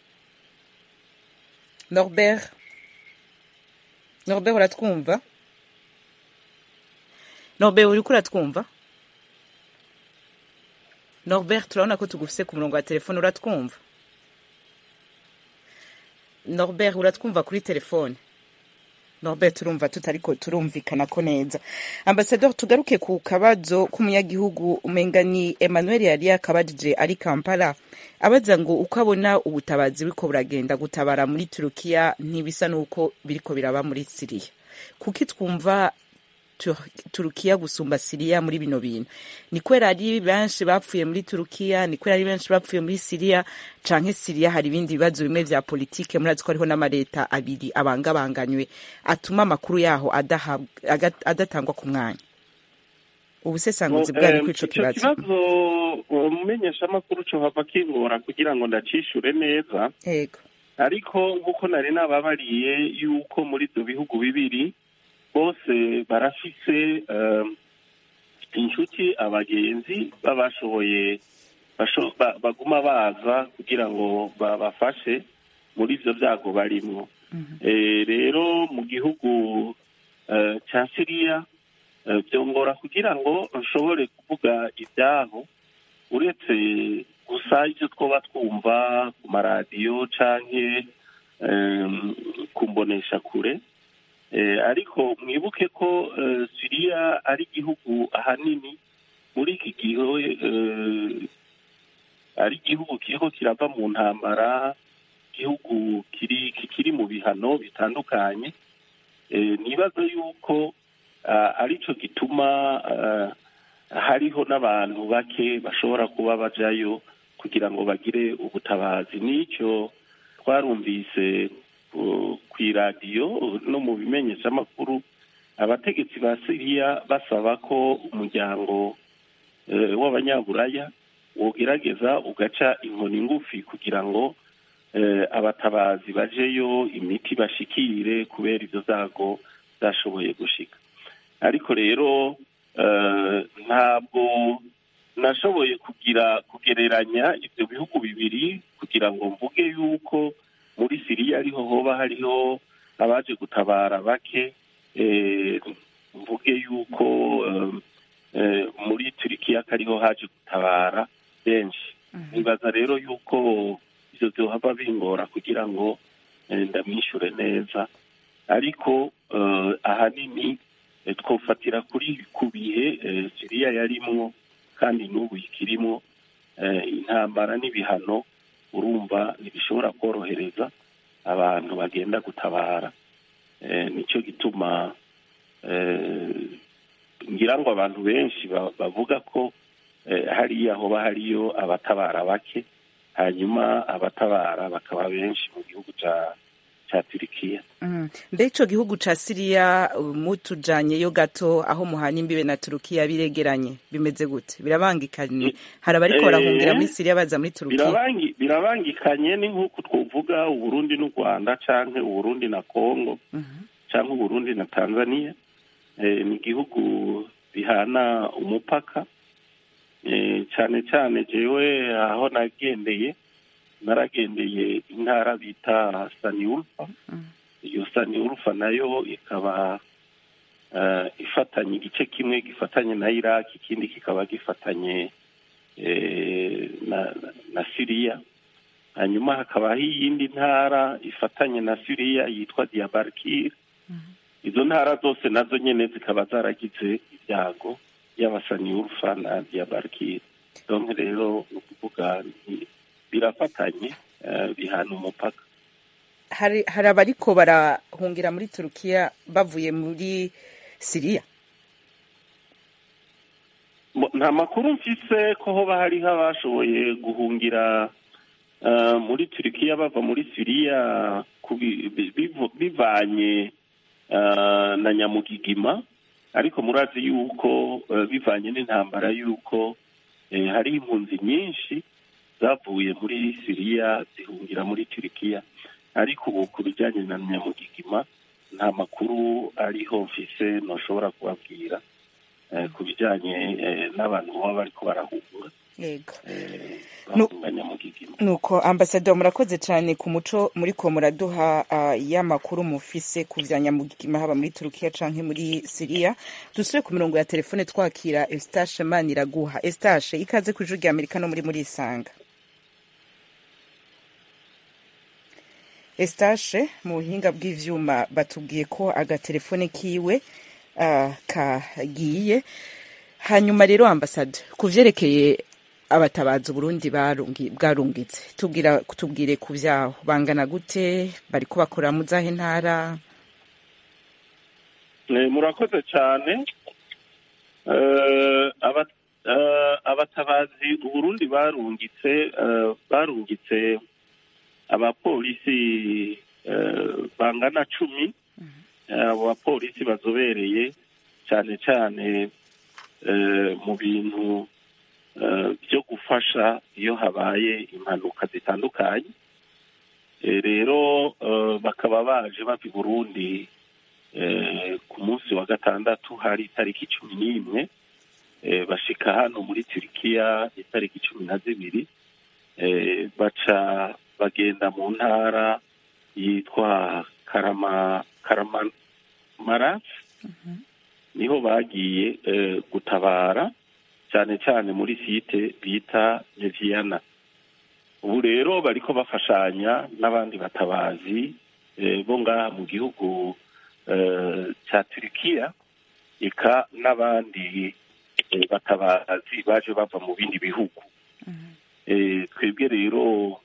norbert norbert uratwumva norbert uriko uratwumva norbert turabona ko tugufise ku murongo wa telefone uratwumva norbert uratwumva kuri telefone norbert turumva tutariko turumvikana ko neza ambasador tugaruke ku kabazo k'umunyagihugu umenga ni emmanuel yari yakabajije ari kampala abaza ngo uko abona ubutabazi buriko buragenda gutabara muri turukiya ntibisa n'uko biriko biraba muri siriya kuki twumva Tur- turukiya gusumba siriya muri bino bintu ni kubera ari benshi bapfuye muri turukiya ni kubera ari benshi bapfuye muri siriya canke siriya hari ibindi bibazo bimwe vya politike murazi ko hariho n'amareta abiri abangabanganywe atuma amakuru yaho adahabwa- aga- adatangwa ku mwanya ubusesanguzi bwari kuri ico icyo kibazo kibazo umumenyeshamakuru cyo hava kingora kugira ngo ndacishure neza yego ariko nk'uko nari nababariye yuko muri ibyo bihugu bibiri bose barafise eh, inshuti abagenzi babashoboye basho- ba- baguma baza kugira ngo babafashe muri ibyo byago barimwo Eh, rero mu gihugu eh, cya siriya eh, byongora kugira ngo nshobore kuvuga ibyaho uretse gusa ibyo twoba twumva ku maradiyo canke em, ku mbonesha kure Eh, ariko mwibuke ko eh, siriya ari igihugu ahanini muri iki gihe eh, ari igihugu kiriko kirava mu ntambara igihugu kiri kikiri mu bihano bitandukanye Eh, nibaza yuko ah, arico gituma ah, hariho n'abantu bake bashobora kuba bajayo kugira ngo bagire ubutabazi n'icyo twarumvise uh, ku iradiyo no mu bimenyeshamakuru abategetsi ba siriya basaba ko umuryango eh, w'abanyaburaya wogerageza ugaca inkoni ngufi kugira ngo eh, abatabazi bajeyo imiti bashikire kubera ivyo zago zashoboye gushika ariko rero eh, ntabwo nashoboye kugira kugereranya ibyo bihugu bibiri kugira ngo mvuge yuko muri siriya ariho hoba hariho abaje gutabara bake eh, mvuge yuko eh, eh, muri turikiya kariho haje gutabara benshi nibaza rero yuko ivyo vyohava bingora kugira ngo eh, ndamwishure neza ariko eh, ahanini eh, twofatira kuri ku bihe eh, siriya yarimwo kandi n'ubu ikirimwo eh, intambara n'ibihano urumva ntibishobora korohereza abantu bagenda gutabara eh, nicyo gituma eh, ngira ngo abantu benshi ba- bavuga ko eh, hariya hoba hariyo abatabara bake hanyuma abatabara bakaba benshi mu gihugu ca ca turikiya Mm. mbe ico gihugu ca siriya uh, mutujanyeyo gato aho muhana imbibe na turukiya biregeranye bimeze gute birabangikanye hari abariko Eh, barahungira muri siriya baza muri turukiya birabangi birabangikanye ni nk'uko twovuga uburundi n'u rwanda canke uburundi na kongo canke uburundi na tanzania eh, ni igihugu bihana umupaka eh, cane cane jewe aho nagendeye naragendeye intara bita saniulfa iyo saniulfa nayo ikaba eh, ifatanye igice kimwe gifatanye na iraki ikindi kikaba gifatanye eh, na, na siriya hanyuma hakabaho iyindi ntara ifatanye na siriya yitwa diabarkir izo ntara zose nazo nyene zikaba zaragize ibyago y'abasaniurufa na diabarkir donc rero ni ukuvuga ni- birafatanye eh, bihana umupaka hari hari abariko barahungira muri turukiya bavuye muri siriya Mo- nta makuru mfise ko hoba hariho abashoboye guhungira eh, muri turikiya bava muri siriya kubi- bi- bivu- bivanye eh, na nyamugigima ariko murazi yuko eh, bivanye n'intambara yuko eh, hari impunzi nyinshi zavuye muri siriya zihungira muri turikiya ariko ubu ku bijyanye na nyamugigima nta makuru ariho mfise ntushobora kubabwira eh, ku bijyanye eh, n'abantu baba bariko barahunga yego Nu- bahunga nyamugigima nuko ambasaderi murakoze cyane ku muco muri ko muraduha uh, y'amakuru mufise ku vya nyamugigima haba muri turukiya canke muri siriya dusubire ku mirongo ya telefone twakira estashe maniraguha estashe ikaze ku ijuru rya amerika no muri muri isanga estashe mu buhinga bw'ivyuma batubwiye ko agatelefone kiwe uh, kagiye hanyuma rero ambasade ku vyerekeye abatabazi uburundi barungi- bwarungitse tubwira tubwire ku vyaho bangana gute bariko bakora mu zahe ntara Eh, murakoze cyane Eh, aba- eh, abatabazi uburundi barungitse eh, barungitse abapolisi eh, bangana cumi Eh, abo bapolisi bazobereye cyane cyane eh, mu bintu eh, byo gufasha iyo habaye impanuka zitandukanye Eh, rero eh, bakaba baje bava i burundi eh, ku munsi wa gatandatu hari itariki cumi n'imwe eh, bashika hano muri turikiya itariki cumi na zibiri eh, baca bagenda mu ntara yitwa karama karamamaras niho bagiye eh, gutabara cyane cyane muri site bita neviyana ubu rero bariko bafashanya n'abandi batabazi eh, bo ngaha mu gihugu eh, cya turikiya eka n'abandi eh, batabazi baje bava mu bindi bihugu Eh, twebwe rero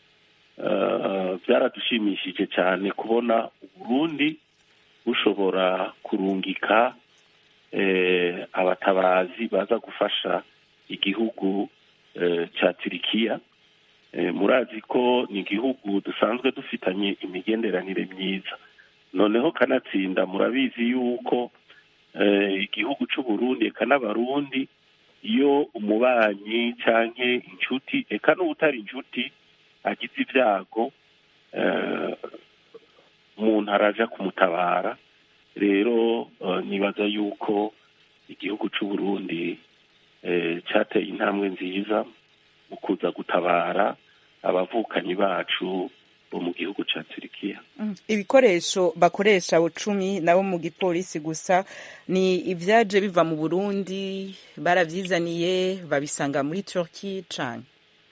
eh, byaradushimishije cyane kubona uburundi bushobora kurungika eh, abatabazi baza gufasha igihugu eh, cya turikiya Eh, murazi ko ni igihugu dusanzwe dufitanye imigenderanire myiza noneho kanatsinda murabizi yuko eh, igihugu c'uburundi eka n'abarundi iyo umubanyi canke inshuti eka n'uwutari inshuti agize ibyago eh, umuntu araja kumutabara rero eh, nibaza yuko igihugu c'uburundi eh, cateye intambwe nziza mu kuza gutabara abavukanyi bacu bo mu gihugu ca turikiya ibikoresho bakoresha abo cumi nabo mu gipolisi gusa ni ibyaje biva mu burundi baravyizaniye babisanga muri turki cane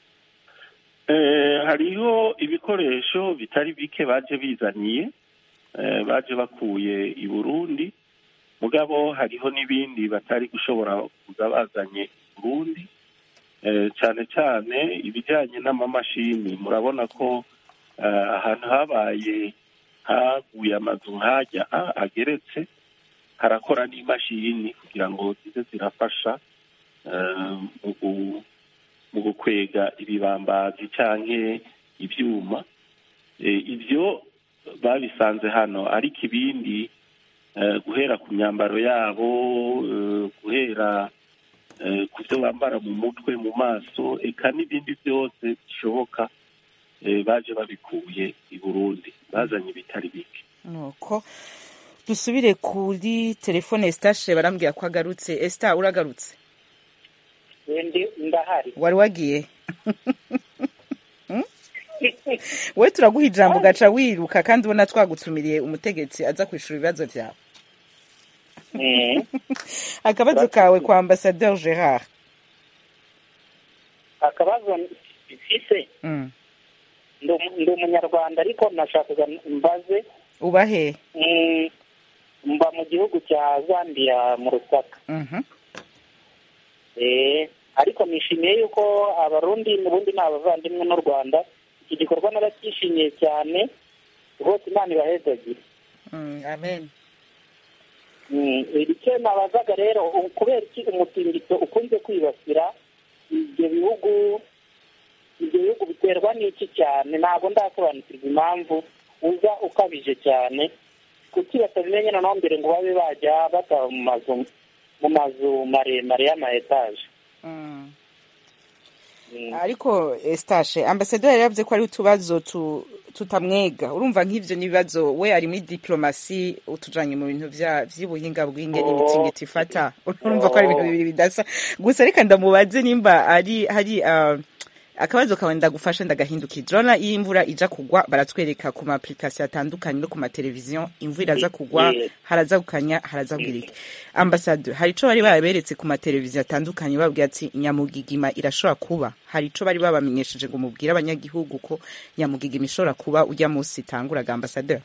Eh, hariho ibikoresho bitari bike baje bizaniye eh, baje bakuye i burundi mugabo hariho n'ibindi batari gushobora kuza bazanye i burundi eh, cyane cyane ibijyanye n'amamashini murabona ko eh, ahantu habaye haguye amazu nkajya ah, ageretse harakora n'imashini kugira ngo zize zirafasha eh, mu gu- mu gukwega ibibambazi canke ivyuma Eh, ivyo babisanze hano ariko ibindi eh, guhera ku myambaro yabo eh, guhera eh, ku byo bambara mu mutwe mu maso eka n'ibindi byose bishoboka eh, baje babikuye i burundi bazanye ibitari bike nuko dusubire kuri telefone estashe barambwira ko agarutse esta uragarutse ndi ndahari wari wagiye Hmm? we turaguha ijambo ugaca wiruka kandi ubona twagutumiriye umutegetsi aza kwishura ibibazo vyawe Eh, akabazo kawe kwa ambasaderi gerard akabazo mfise Mm. ndi umu- ndi umunyarwanda ariko nashakaga mbaze uba he mm, mba mu gihugu cya zambia mu rusaka Mhm. Eh, ariko nishimiye yuko abarundi n'ubundi ni abavandimwe n'u rwanda iki gikorwa naracyishimiye cyane rwose imana ibahezagire Mm, amen Mm, icyo nabazaga rero u- kubera iki umutingito ukunze kwibasira ibyo bihugu ibyo bihugu biterwa n'iki cyane ntabwo ndasobanukirwa impamvu uza ukabije cyane kuki batabimenye noneho mbere ngo babe bajya bataba mu mazu mu mazu maremare y'ama etaje Mm. Mm. ariko estashe ambasaderi yari yavuze ko ari utubazo tu- tutamwega urumva nk'ivyo n'ibibazo we ari muri diplomasi utujanye mu bintu vya- vy'ubuhinga bw'ingene Oh. imitingito ifata urumva ko ari ibintu bibiri bidasa gusa reka ndamubaze nimba ari hari uh, akabazo kawe ndagufasha ndagahindukira urabona iyo imvura ija kugwa baratwereka ku ma application atandukanye no ku mateleviziyo imvura iraza kugwa Yes. haraza gukanya haraza bwirike ambassadeur hari ico bari baberetse ku mateleviziyo atandukanye babwira ati nyamugigima irashobora kuba hari ico bari babamenyesheje ngo mubwire abanyagihugu ko nyamugigima ishobora kuba ujya munsi itanguraga ambassadeur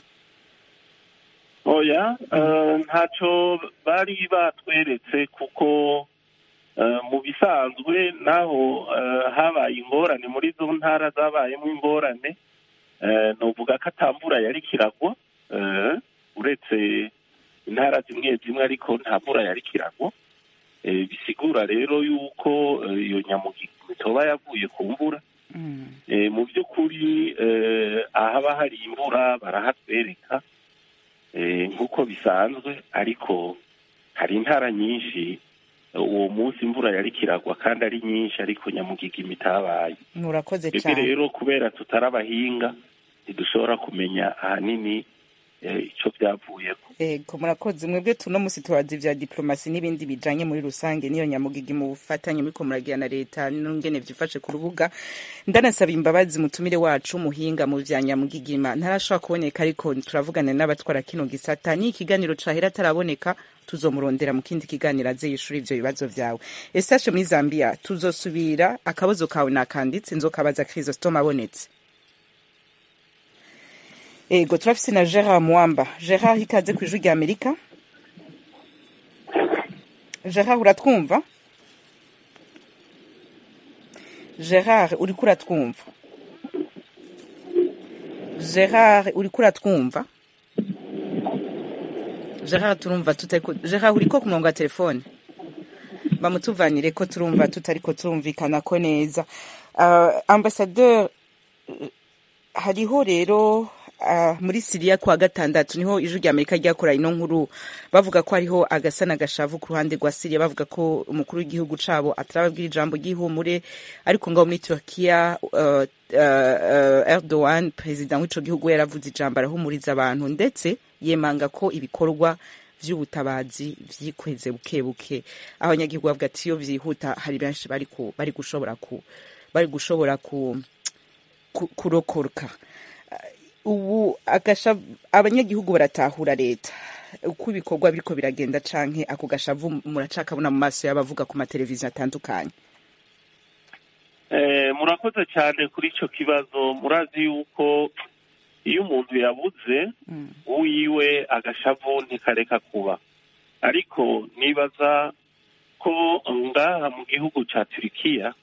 oya eh, ntacyo bari batweretse kuko eh, mu bisanzwe naho eh, habaye ingorane muri zo ntara zabayemo ingorane eh, novuga ko atamvura yari kiragwa eh, uretse intara zimwe zimwe ariko nta mvura yari kiragwa Eh, bisigura rero yuko eh, iyo nyamugigima itoba yavuye ku mvura Eh, mu by'ukuri eh, ahaba hari imvura barahatwereka eh, nk'uko bisanzwe ariko hari intara nyinshi eh, uwo munsi imvura yari kiragwa kandi ari nyinshi ariko nyamugigima itabaye murakoze twebwe cyane rero kubera tutari abahinga ntidushobora kumenya ahanini eh, ico byavuyeko ego murakoze mwebwe tuno musi tubaza ivya diplomasi n'ibindi bijanye muri rusange niyo nyamugigi mu bufatanye muriko muragira na leta n'ingene vyifashe ku rubuga ndanasaba imbabazi mutumire wacu umuhinga mu vya nyamugigima ntarashobora kuboneka ariko turavugana n'abatwara kino gisata ni ikiganiro cahera ataraboneka tuzomurondera mu kindi kiganiro aze yishura ivyo bibazo vyawe esashe muri zambia tuzosubira akabazo kawe nakanditse nzokabaza krisostome abonetse ego turafise na gerard mwamba gerard ikaze ku ijwi rya amerika gerard uratwumva gerard uriko uratwumva gerard uriko uratwumva gerard turumva tutariko gerard uriko ku murongo wa telefone bamutuvanire ko turumva tutariko turumvikana ko neza uh, ambasadeur hariho rero uh, muri siriya kwa gatandatu niho ijwi rya amerika ryakora ino nkuru bavuga ko hariho agasa n'agashavu ku ruhande rwa siriya bavuga ko umukuru w'igihugu cabo atarababwira ijambo ry'ihumure ariko ngaho muri turkiya uh, uh, uh, erdogan perezida w'ico gihugu yaravuze ijambo arahumuriza abantu ndetse yemanga ko ibikorwa vy'ubutabazi vyikweze buke buke aho abanyagihugu bavuga ati iyo vyihuta hari benshi bari ku- bari gushobora ku bari gushobora ku ku- kurokoka ubu agasha abanyagihugu baratahura leta uko ibikorwa biriko biragenda canke ako gashavu muracakabona mu maso y'abavuga ku mateleviziyo atandukanye Eh, murakoze cyane kuri icyo kibazo murazi yuko iyo umuntu yabuze uwiwe agashavu ntikareka kuba ariko nibaza ko ngaha mu gihugu cya turikiya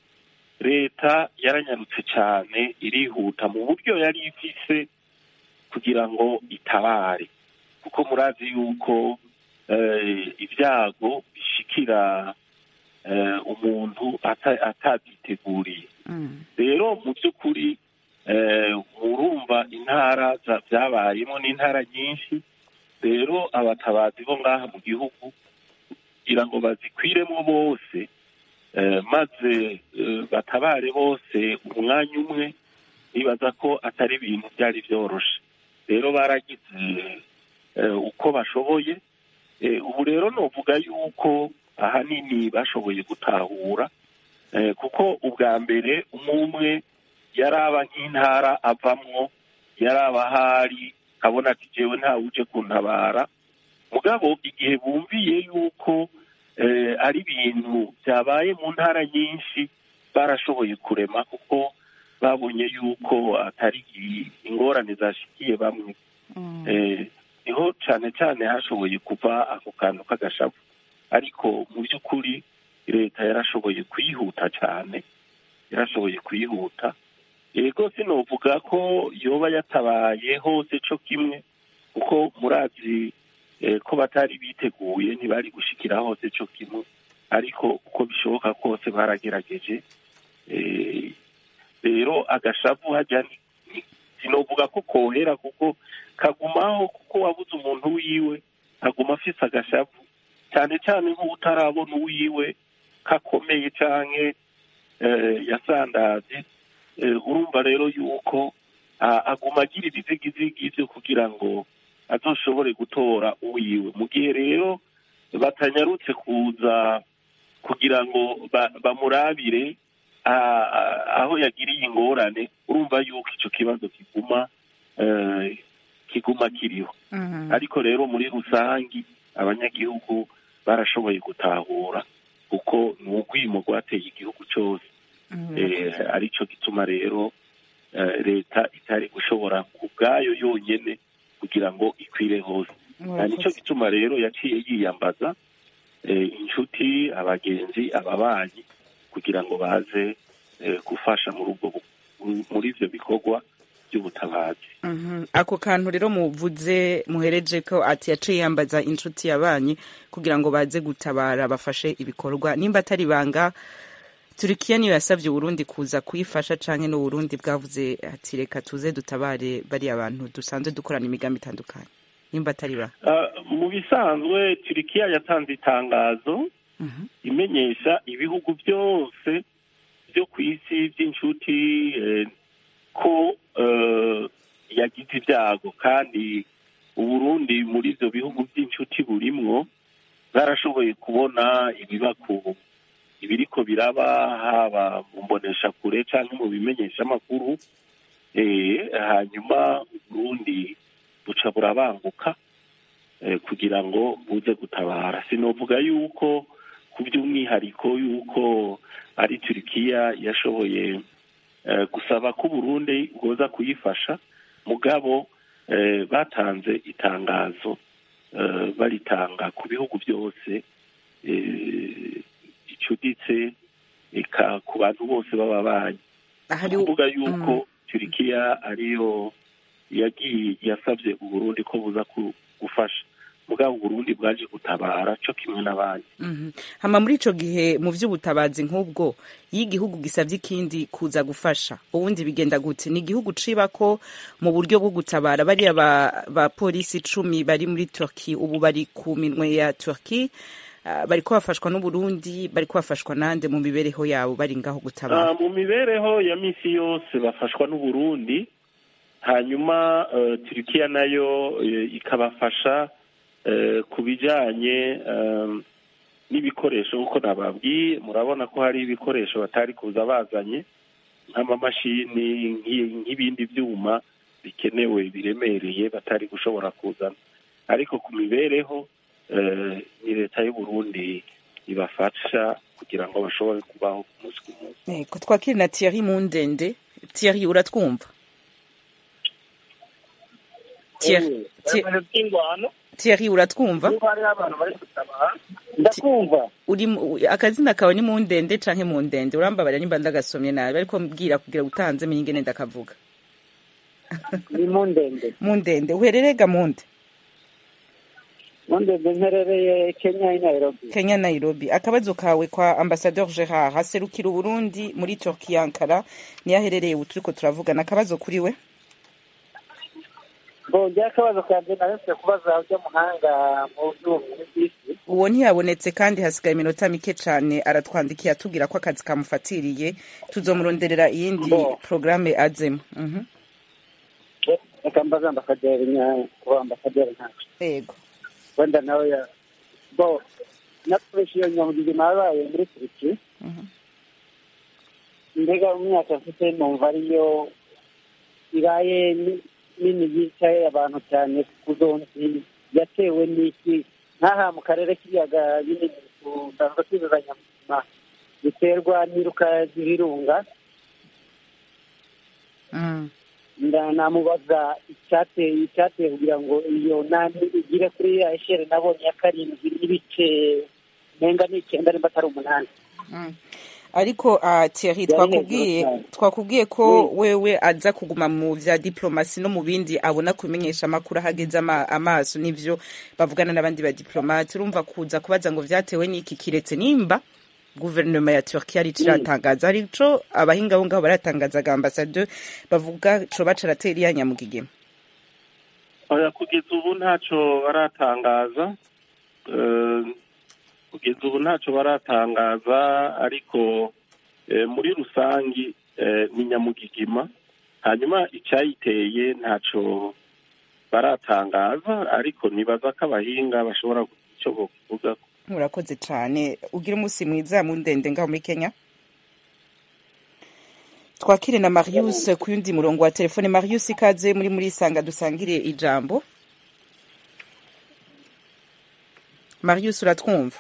leta yaranyarutse cyane irihuta mu buryo yari ifise kugira ngo itabare kuko murazi yuko eh, ibyago bishikira eh, umuntu ata- atavyiteguriye rero mu by'ukuri eh, murumva intara za- byabayemo n'intara nyinshi rero abatabazi bo ngaha mu gihugu kugira ngo bazikwiremo bose eh, maze eh, batabare bose umwanya umwe nibaza ko atari ibintu byari byoroshe rero baragize eh, uko bashoboye Eh, ubu rero novuga yuko ahanini bashoboye gutahura eh, kuko ubwa mbere umwe umwe yaraba nk'intara avamwo yaraba ahari abona ati jewe ntawe uje kuntabara mugabo igihe bumviye yuko eh, ari ibintu byabaye mu ntara nyinshi barashoboye kurema kuko babonye yuko atari i- ingorane zashikiye bamwe eh, niho cyane cyane hashoboye kuva ako kantu k'agashavu ariko mu by'ukuri leta yarashoboye kuyihuta cyane yarashoboye kuyihuta yego sinovuga ko yoba yatabaye hose co kimwe kuko murazi eh, ko batari biteguye ntibari gushikira hose co kimwe ariko uko bishoboka kose baragerageje eh, rero agashavu hajya ni- ni- sinovuga ko kohera kuko kagumaho kuko wabuze umuntu wiwe aguma afise agashavu cyane cyane nk'utarabona uwiwe kakomeye canke eh, yasandaze eh, urumva rero yuko ah, aguma agira ibizigizigi vyo kugira ngo azoshobore gutora uwiwe mu gihe rero batanyarutse kuza kugira ngo ba- bamurabire ah, ah, aho yagiriye ingorane urumva yuko icyo kibazo kiguma eh, kiguma kiriho ariko rero muri rusange abanyagihugu barashoboye gutahura kuko ni urwimo rwateye igihugu cyose Eh, aricyo gituma rero eh, leta itari gushobora ku bwayo yonyine kugira ngo ikwire hose Na nicyo gituma rero yaciye yiyambaza eh, inshuti abagenzi ababanyi kugira ngo baze eh, gufasha muri ubwo bu- muri ibyo bikorwa by'ubutabazi Mhm. ako kantu rero muvuze muhereje ko ati yaciye yambaza inshuti yabanyi kugira ngo baze gutabara bafashe ibikorwa nimba atari banga turikiya niyo yasabye uburundi kuza kuyifasha canke n'uburundi bwavuze ati reka tuze dutabare bariya bantu dusanzwe dukorana imigambi itandukanye nimba atari ba Ah, mu bisanzwe turikiya yatanze itangazo imenyesha ibihugu byose byo ku isi by'inshuti eh, ko eh, yagize ibyago kandi uburundi muri ibyo bihugu by'inshuti burimwo barashoboye kubona ibibaku ibiriko biraba haba mu mboneshakure cyangwa mu bimenyeshamakuru eh, hanyuma uburundi buca burabanguka eh, kugira ngo buze gutabara sinovuga yuko ku by'umwihariko yuko ari turikiya yashoboye eh, gusaba ko uburundi bwoza kuyifasha mugabo eh, batanze itangazo eh, baritanga ku bihugu byose eh, bicuditse eka ku bantu bose b'ababanyi Hari- kuvuga yuko turikiya ariyo yagiye yasabye uburundi ko buza ku- gufasha mugabo uburundi bwaje gutabara cyo kimwe n'abandi Mhm. hama muri ico gihe mu vy'ubutabazi nk'ubwo iyo igihugu gisavye ikindi kuza gufasha ubundi bigenda gute ni igihugu ciba ko mu buryo bwo gutabara bariya ba, ba polisi icumi bari muri turki ubu bari ku minwe ya turki uh, bariko bafashwa n'uburundi bariko bafashwa nande mu mibereho yabo bari ngaho Ah, gutabara mu mibereho ya misi yose bafashwa n'uburundi hanyuma eh, turikiya nayo eh, ikabafasha eh, ku bijanye eh, n'ibikoresho nk'uko nababwiye murabona ko hari ibikoresho batari kuza bazanye nk'amamashini nk'i- nk'ibindi byuma bikenewe biremereye batari gushobora kuzana ariko ku mibereho eh, ni leta y'uburundi ibafasha kugira ngo bashobore kubaho ku munsi ku munsi Eh, ko twakiri na Thierry Mundende Thierry uratwumva Thierry, Thierry- Thierry uratwumva ndakumva uri mu- akazina kawe ni mundende canke mundende urambabarira nimba ndagasomye nabi ariko mbwira kugira utanze menye ingene ndakavuga ni mu ndende mundende uherereye ga munde mu ndende mperereye kenya i nairobi kenya nairobi akabazo kawe kwa ambasadeur gerard haserukira uburundi muri turki ankara niyo aherereye ubu turiko turavugana akabazo kuri we bongera akabazo kanjye naretse kubaza ujya muhanga mu by'ubumenyi bw'isi uwo ntiyabonetse kandi hasigaye iminota mike cane aratwandikiye atubwira ko akazi kamufatiriye tuzomuronderera iyindi Bo. programme azemo Mhm. reka mbaze ambasaderi nya kuba ambasaderi ntacu yego wenda nawe ya bo nakoresha iyo nyamugigima yabaye muri turiki Mhm. mbega mu myaka mfite numva ariyo ibaye ni- nini yicaye abantu cyane ku zonzi yatewe n'iki nk'aha mu karere k'ibiyaga binini dusanzwe twizuzanya ubuzima biterwa n'iruka z'ibirunga Mm. nda namubaza icyateye icyateye kugira ngo iyo nani igire kuri ya eshere nabonye ya karindwi n'ibice nenga ni icyenda nimba atari umunani Mm. ariko uh, Thierry Yari twakubwiye hejuru cyane. twakubwiye ko wewe aza kuguma mu vya diplomasi no mu bindi abona kumenyesha amakuru ahageze ama, amaso n'ivyo bavugana n'abandi ba diplomate urumva kuza kubaza ngo vyatewe n'iki kiretse nimba guverinoma ya Turkiya ari iratangaza arico abahinga bo ngaho baratangazaga ambassadeur bavuga co baca aratera iya nyamugigima oya kugeza ubu ntacyo baratangaza Eh, kugeza ubu ntacyo baratangaza ariko eh, muri rusange eh, ni nyamugigima hanyuma icyayiteye ntacyo baratangaza ariko nibaza ko abahinga bashobora kugira icyo bavuga murakoze cane ugira umunsi mwiza mu ndende ngaho muri Kenya twakire na marius ku yundi murongo wa telefone marius ikaze muri muri sanga dusangire ijambo marius uratwumva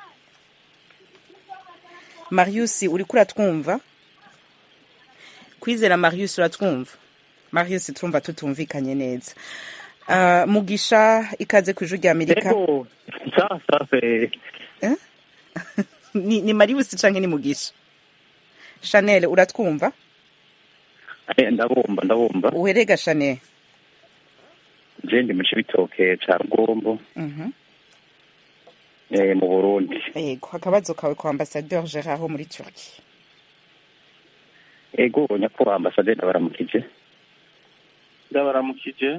marius uriko uratwumva kwizera marius uratwumva marius turumva tutumvikanye neza uh, mugisha ikaze ku ijuru rya amerika Ego, sasa se ni, ni marius canke ni mugisha chanel uratwumva eh, ndabumva ndabumva uherega chanel je ndi mu cibitoke ca rugombo Mhm. eh, mu burundi yego akabazo kawe kwa ambasadeur gerard ho muri turki ego nyakubahwa ambasaderi ndabaramukije ndabaramukije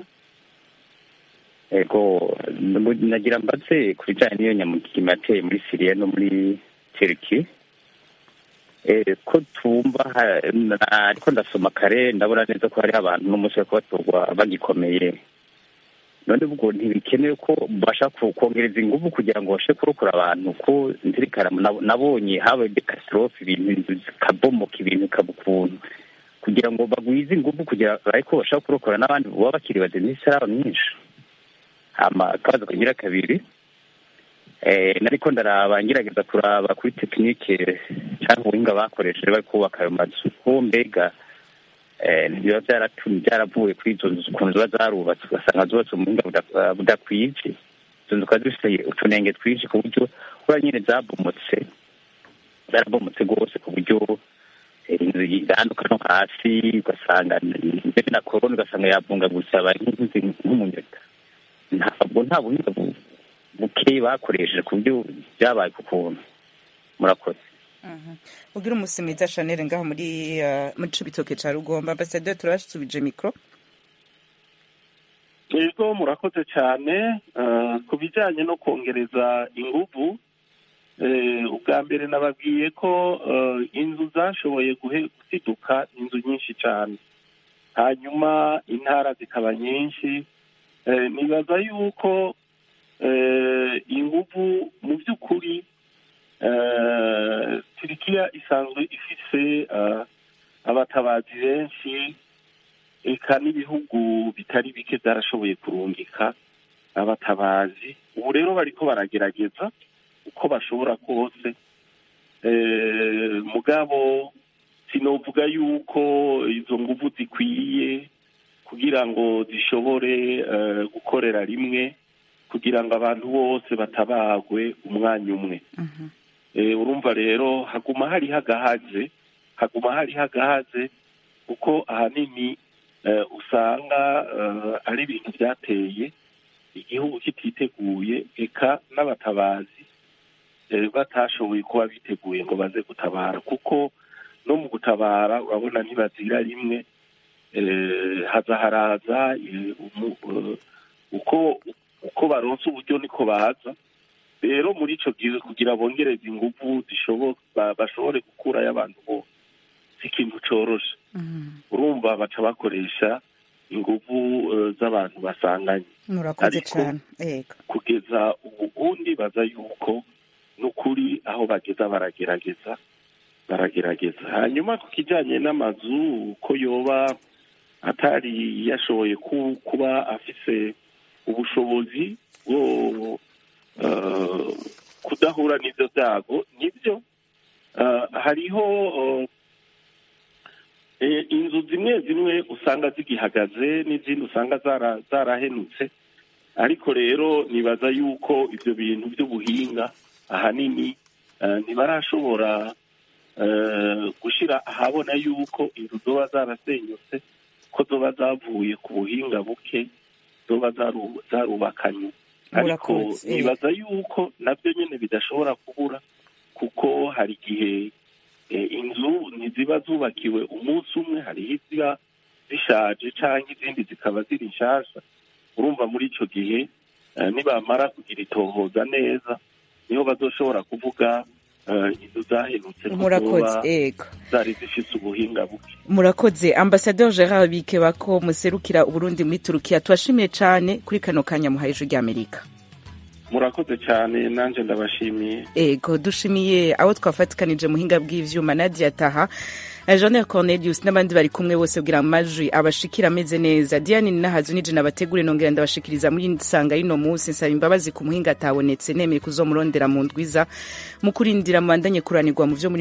ego n- nagira mbaze ku bijanye n'iyo nyamugigima yateye muri siriya no muri turiki eh, ko tumva ha- na- ariko ndasoma kare ndabona neza ko hariho abantu n'umunsi bariko batorwa bagikomeye none ubwo ntibikenewe ko bashaka ku- kongereza inguvu kugira ngo babashe kurokora abantu ko nzirikana nab- nabonye habaye dekasitorofe ibintu inzu zikabomoka ibintu bikaba ukuntu kugira ngo bagwize inguvu kugira ariko bashaka kurokora n'abandi baba bakiri bazima isaraba myinshi hama akabazo kagira kabiri eh, nariko ndaraba ngerageza kuraba kuri tekinike cyangwa ubuhinga bakoresheje bari kubaka ayo mazu ko mbega eh, biba byaratumye byaravuye kuri izo nzu ukuntu ziba zarubatse ugasanga zubatse mu buhinga buda- budakwije izo nzu zikaba zifite utunenge twinshi ku buryo kuba nyine zabomotse zarabomotse rwose ku buryo eh, inzu iranduka no hasi ugasanga mbere na korona ugasanga yavungagutse abaye nk'inzu nk'umunyota ntabwo nta buhinga bu- buke bakoresheje ku buryo byabaye ku kuntu murakoze ugira umunsi mwiza chanel ngaho muri uh, muri cibitoke ca rugombo ambasadeur turasubije mikro yego murakoze cyane eh, ku bijyanye no kongereza inguvu eh, ubwa mbere nababwiye ko eh, inzu zashoboye guhe- gusiduka inzu nyinshi cyane hanyuma intara zikaba nyinshi Eh, nibaza yuko eh, inguvu mu by'ukuri eh, turikiya isanzwe ifise eh, abatabazi benshi eka n'ibihugu bitari bike byarashoboye kurungika abatabazi ubu rero bariko baragerageza uko bashobora kose Eh, mugabo sinovuga yuko izo nguvu zikwiye kugira ngo zishobore eh, gukorera rimwe kugira ngo abantu bose batabagwe umwanya umwe Eh, urumva rero haguma hariho agahaze haguma hariho agahaze kuko ahanini eh, usanga eh, ari ibintu byateye igihugu kititeguye eka n'abatabazi eh, batashoboye kuba biteguye ngo baze gutabara kuko no mu gutabara urabona ntibazira rimwe eh, haza haraza eh, umu- eh, uko uko baronse uburyo niko baza rero muri ico gihe kugira bongereze inguvu zishobo- ba- bashobore gukurayo abantu bose si ikintu coroshe urumva baca bakoresha inguvu eh, z'abantu basanganye murakoze Ariko- cane yego kugeza ubu ubundi baza yuko n'ukuri aho bageza baragerageza baragerageza hanyuma ku kijyanye n'amazu ko yoba atari yashoboye ku- kuba afise ubushobozi bwo eh, kudahura n'ibyo byago nibyo Eh, hariho eh, eh, inzu zimwe zimwe usanga zigihagaze n'izindi usanga zara- zarahenutse ariko rero nibaza yuko ibyo bintu by'ubuhinga ahanini eh, ntibarashobora eh, gushyira ahabona yuko inzu zoba zarasenyutse ko zoba zavuye ku buhinga buke zoba zaru- zarubakanywe ariko Murakoze, eh. nibaza yuko nabyo nyine bidashobora kubura kuko hari igihe eh, inzu ntiziba zubakiwe umunsi umwe hariho iziba zishaje cyangwa izindi zikaba ziri nshasha urumva muri icyo gihe eh, nibamara kugira itohoza neza niho bazoshobora kuvuga eh, inzu zahenutse ko murakoze zoba yego zari zifite ubuhinga buke murakoze ambasadeur gerard bikeba ko muserukira uburundi muri turukiya tubashimiye cane kuri kano kanya muhaye ijwi ry'amerika murakoze cyane nanjye ndabashimiye ego dushimiye abo twafatikanije muhinga bw'ivyuma nadia taha na Jean Cornelius n'abandi bari kumwe bose kugira amajwi abashikira ameze neza Diane Nahazu nije nabategure nongera ndabashikiriza muri nsanga y'ino munsi nsaba imbabazi ku muhinga atabonetse nemeye kuzomurondera mu ndwiza mu kurindira mubandanye kuranirwa mu vyo muri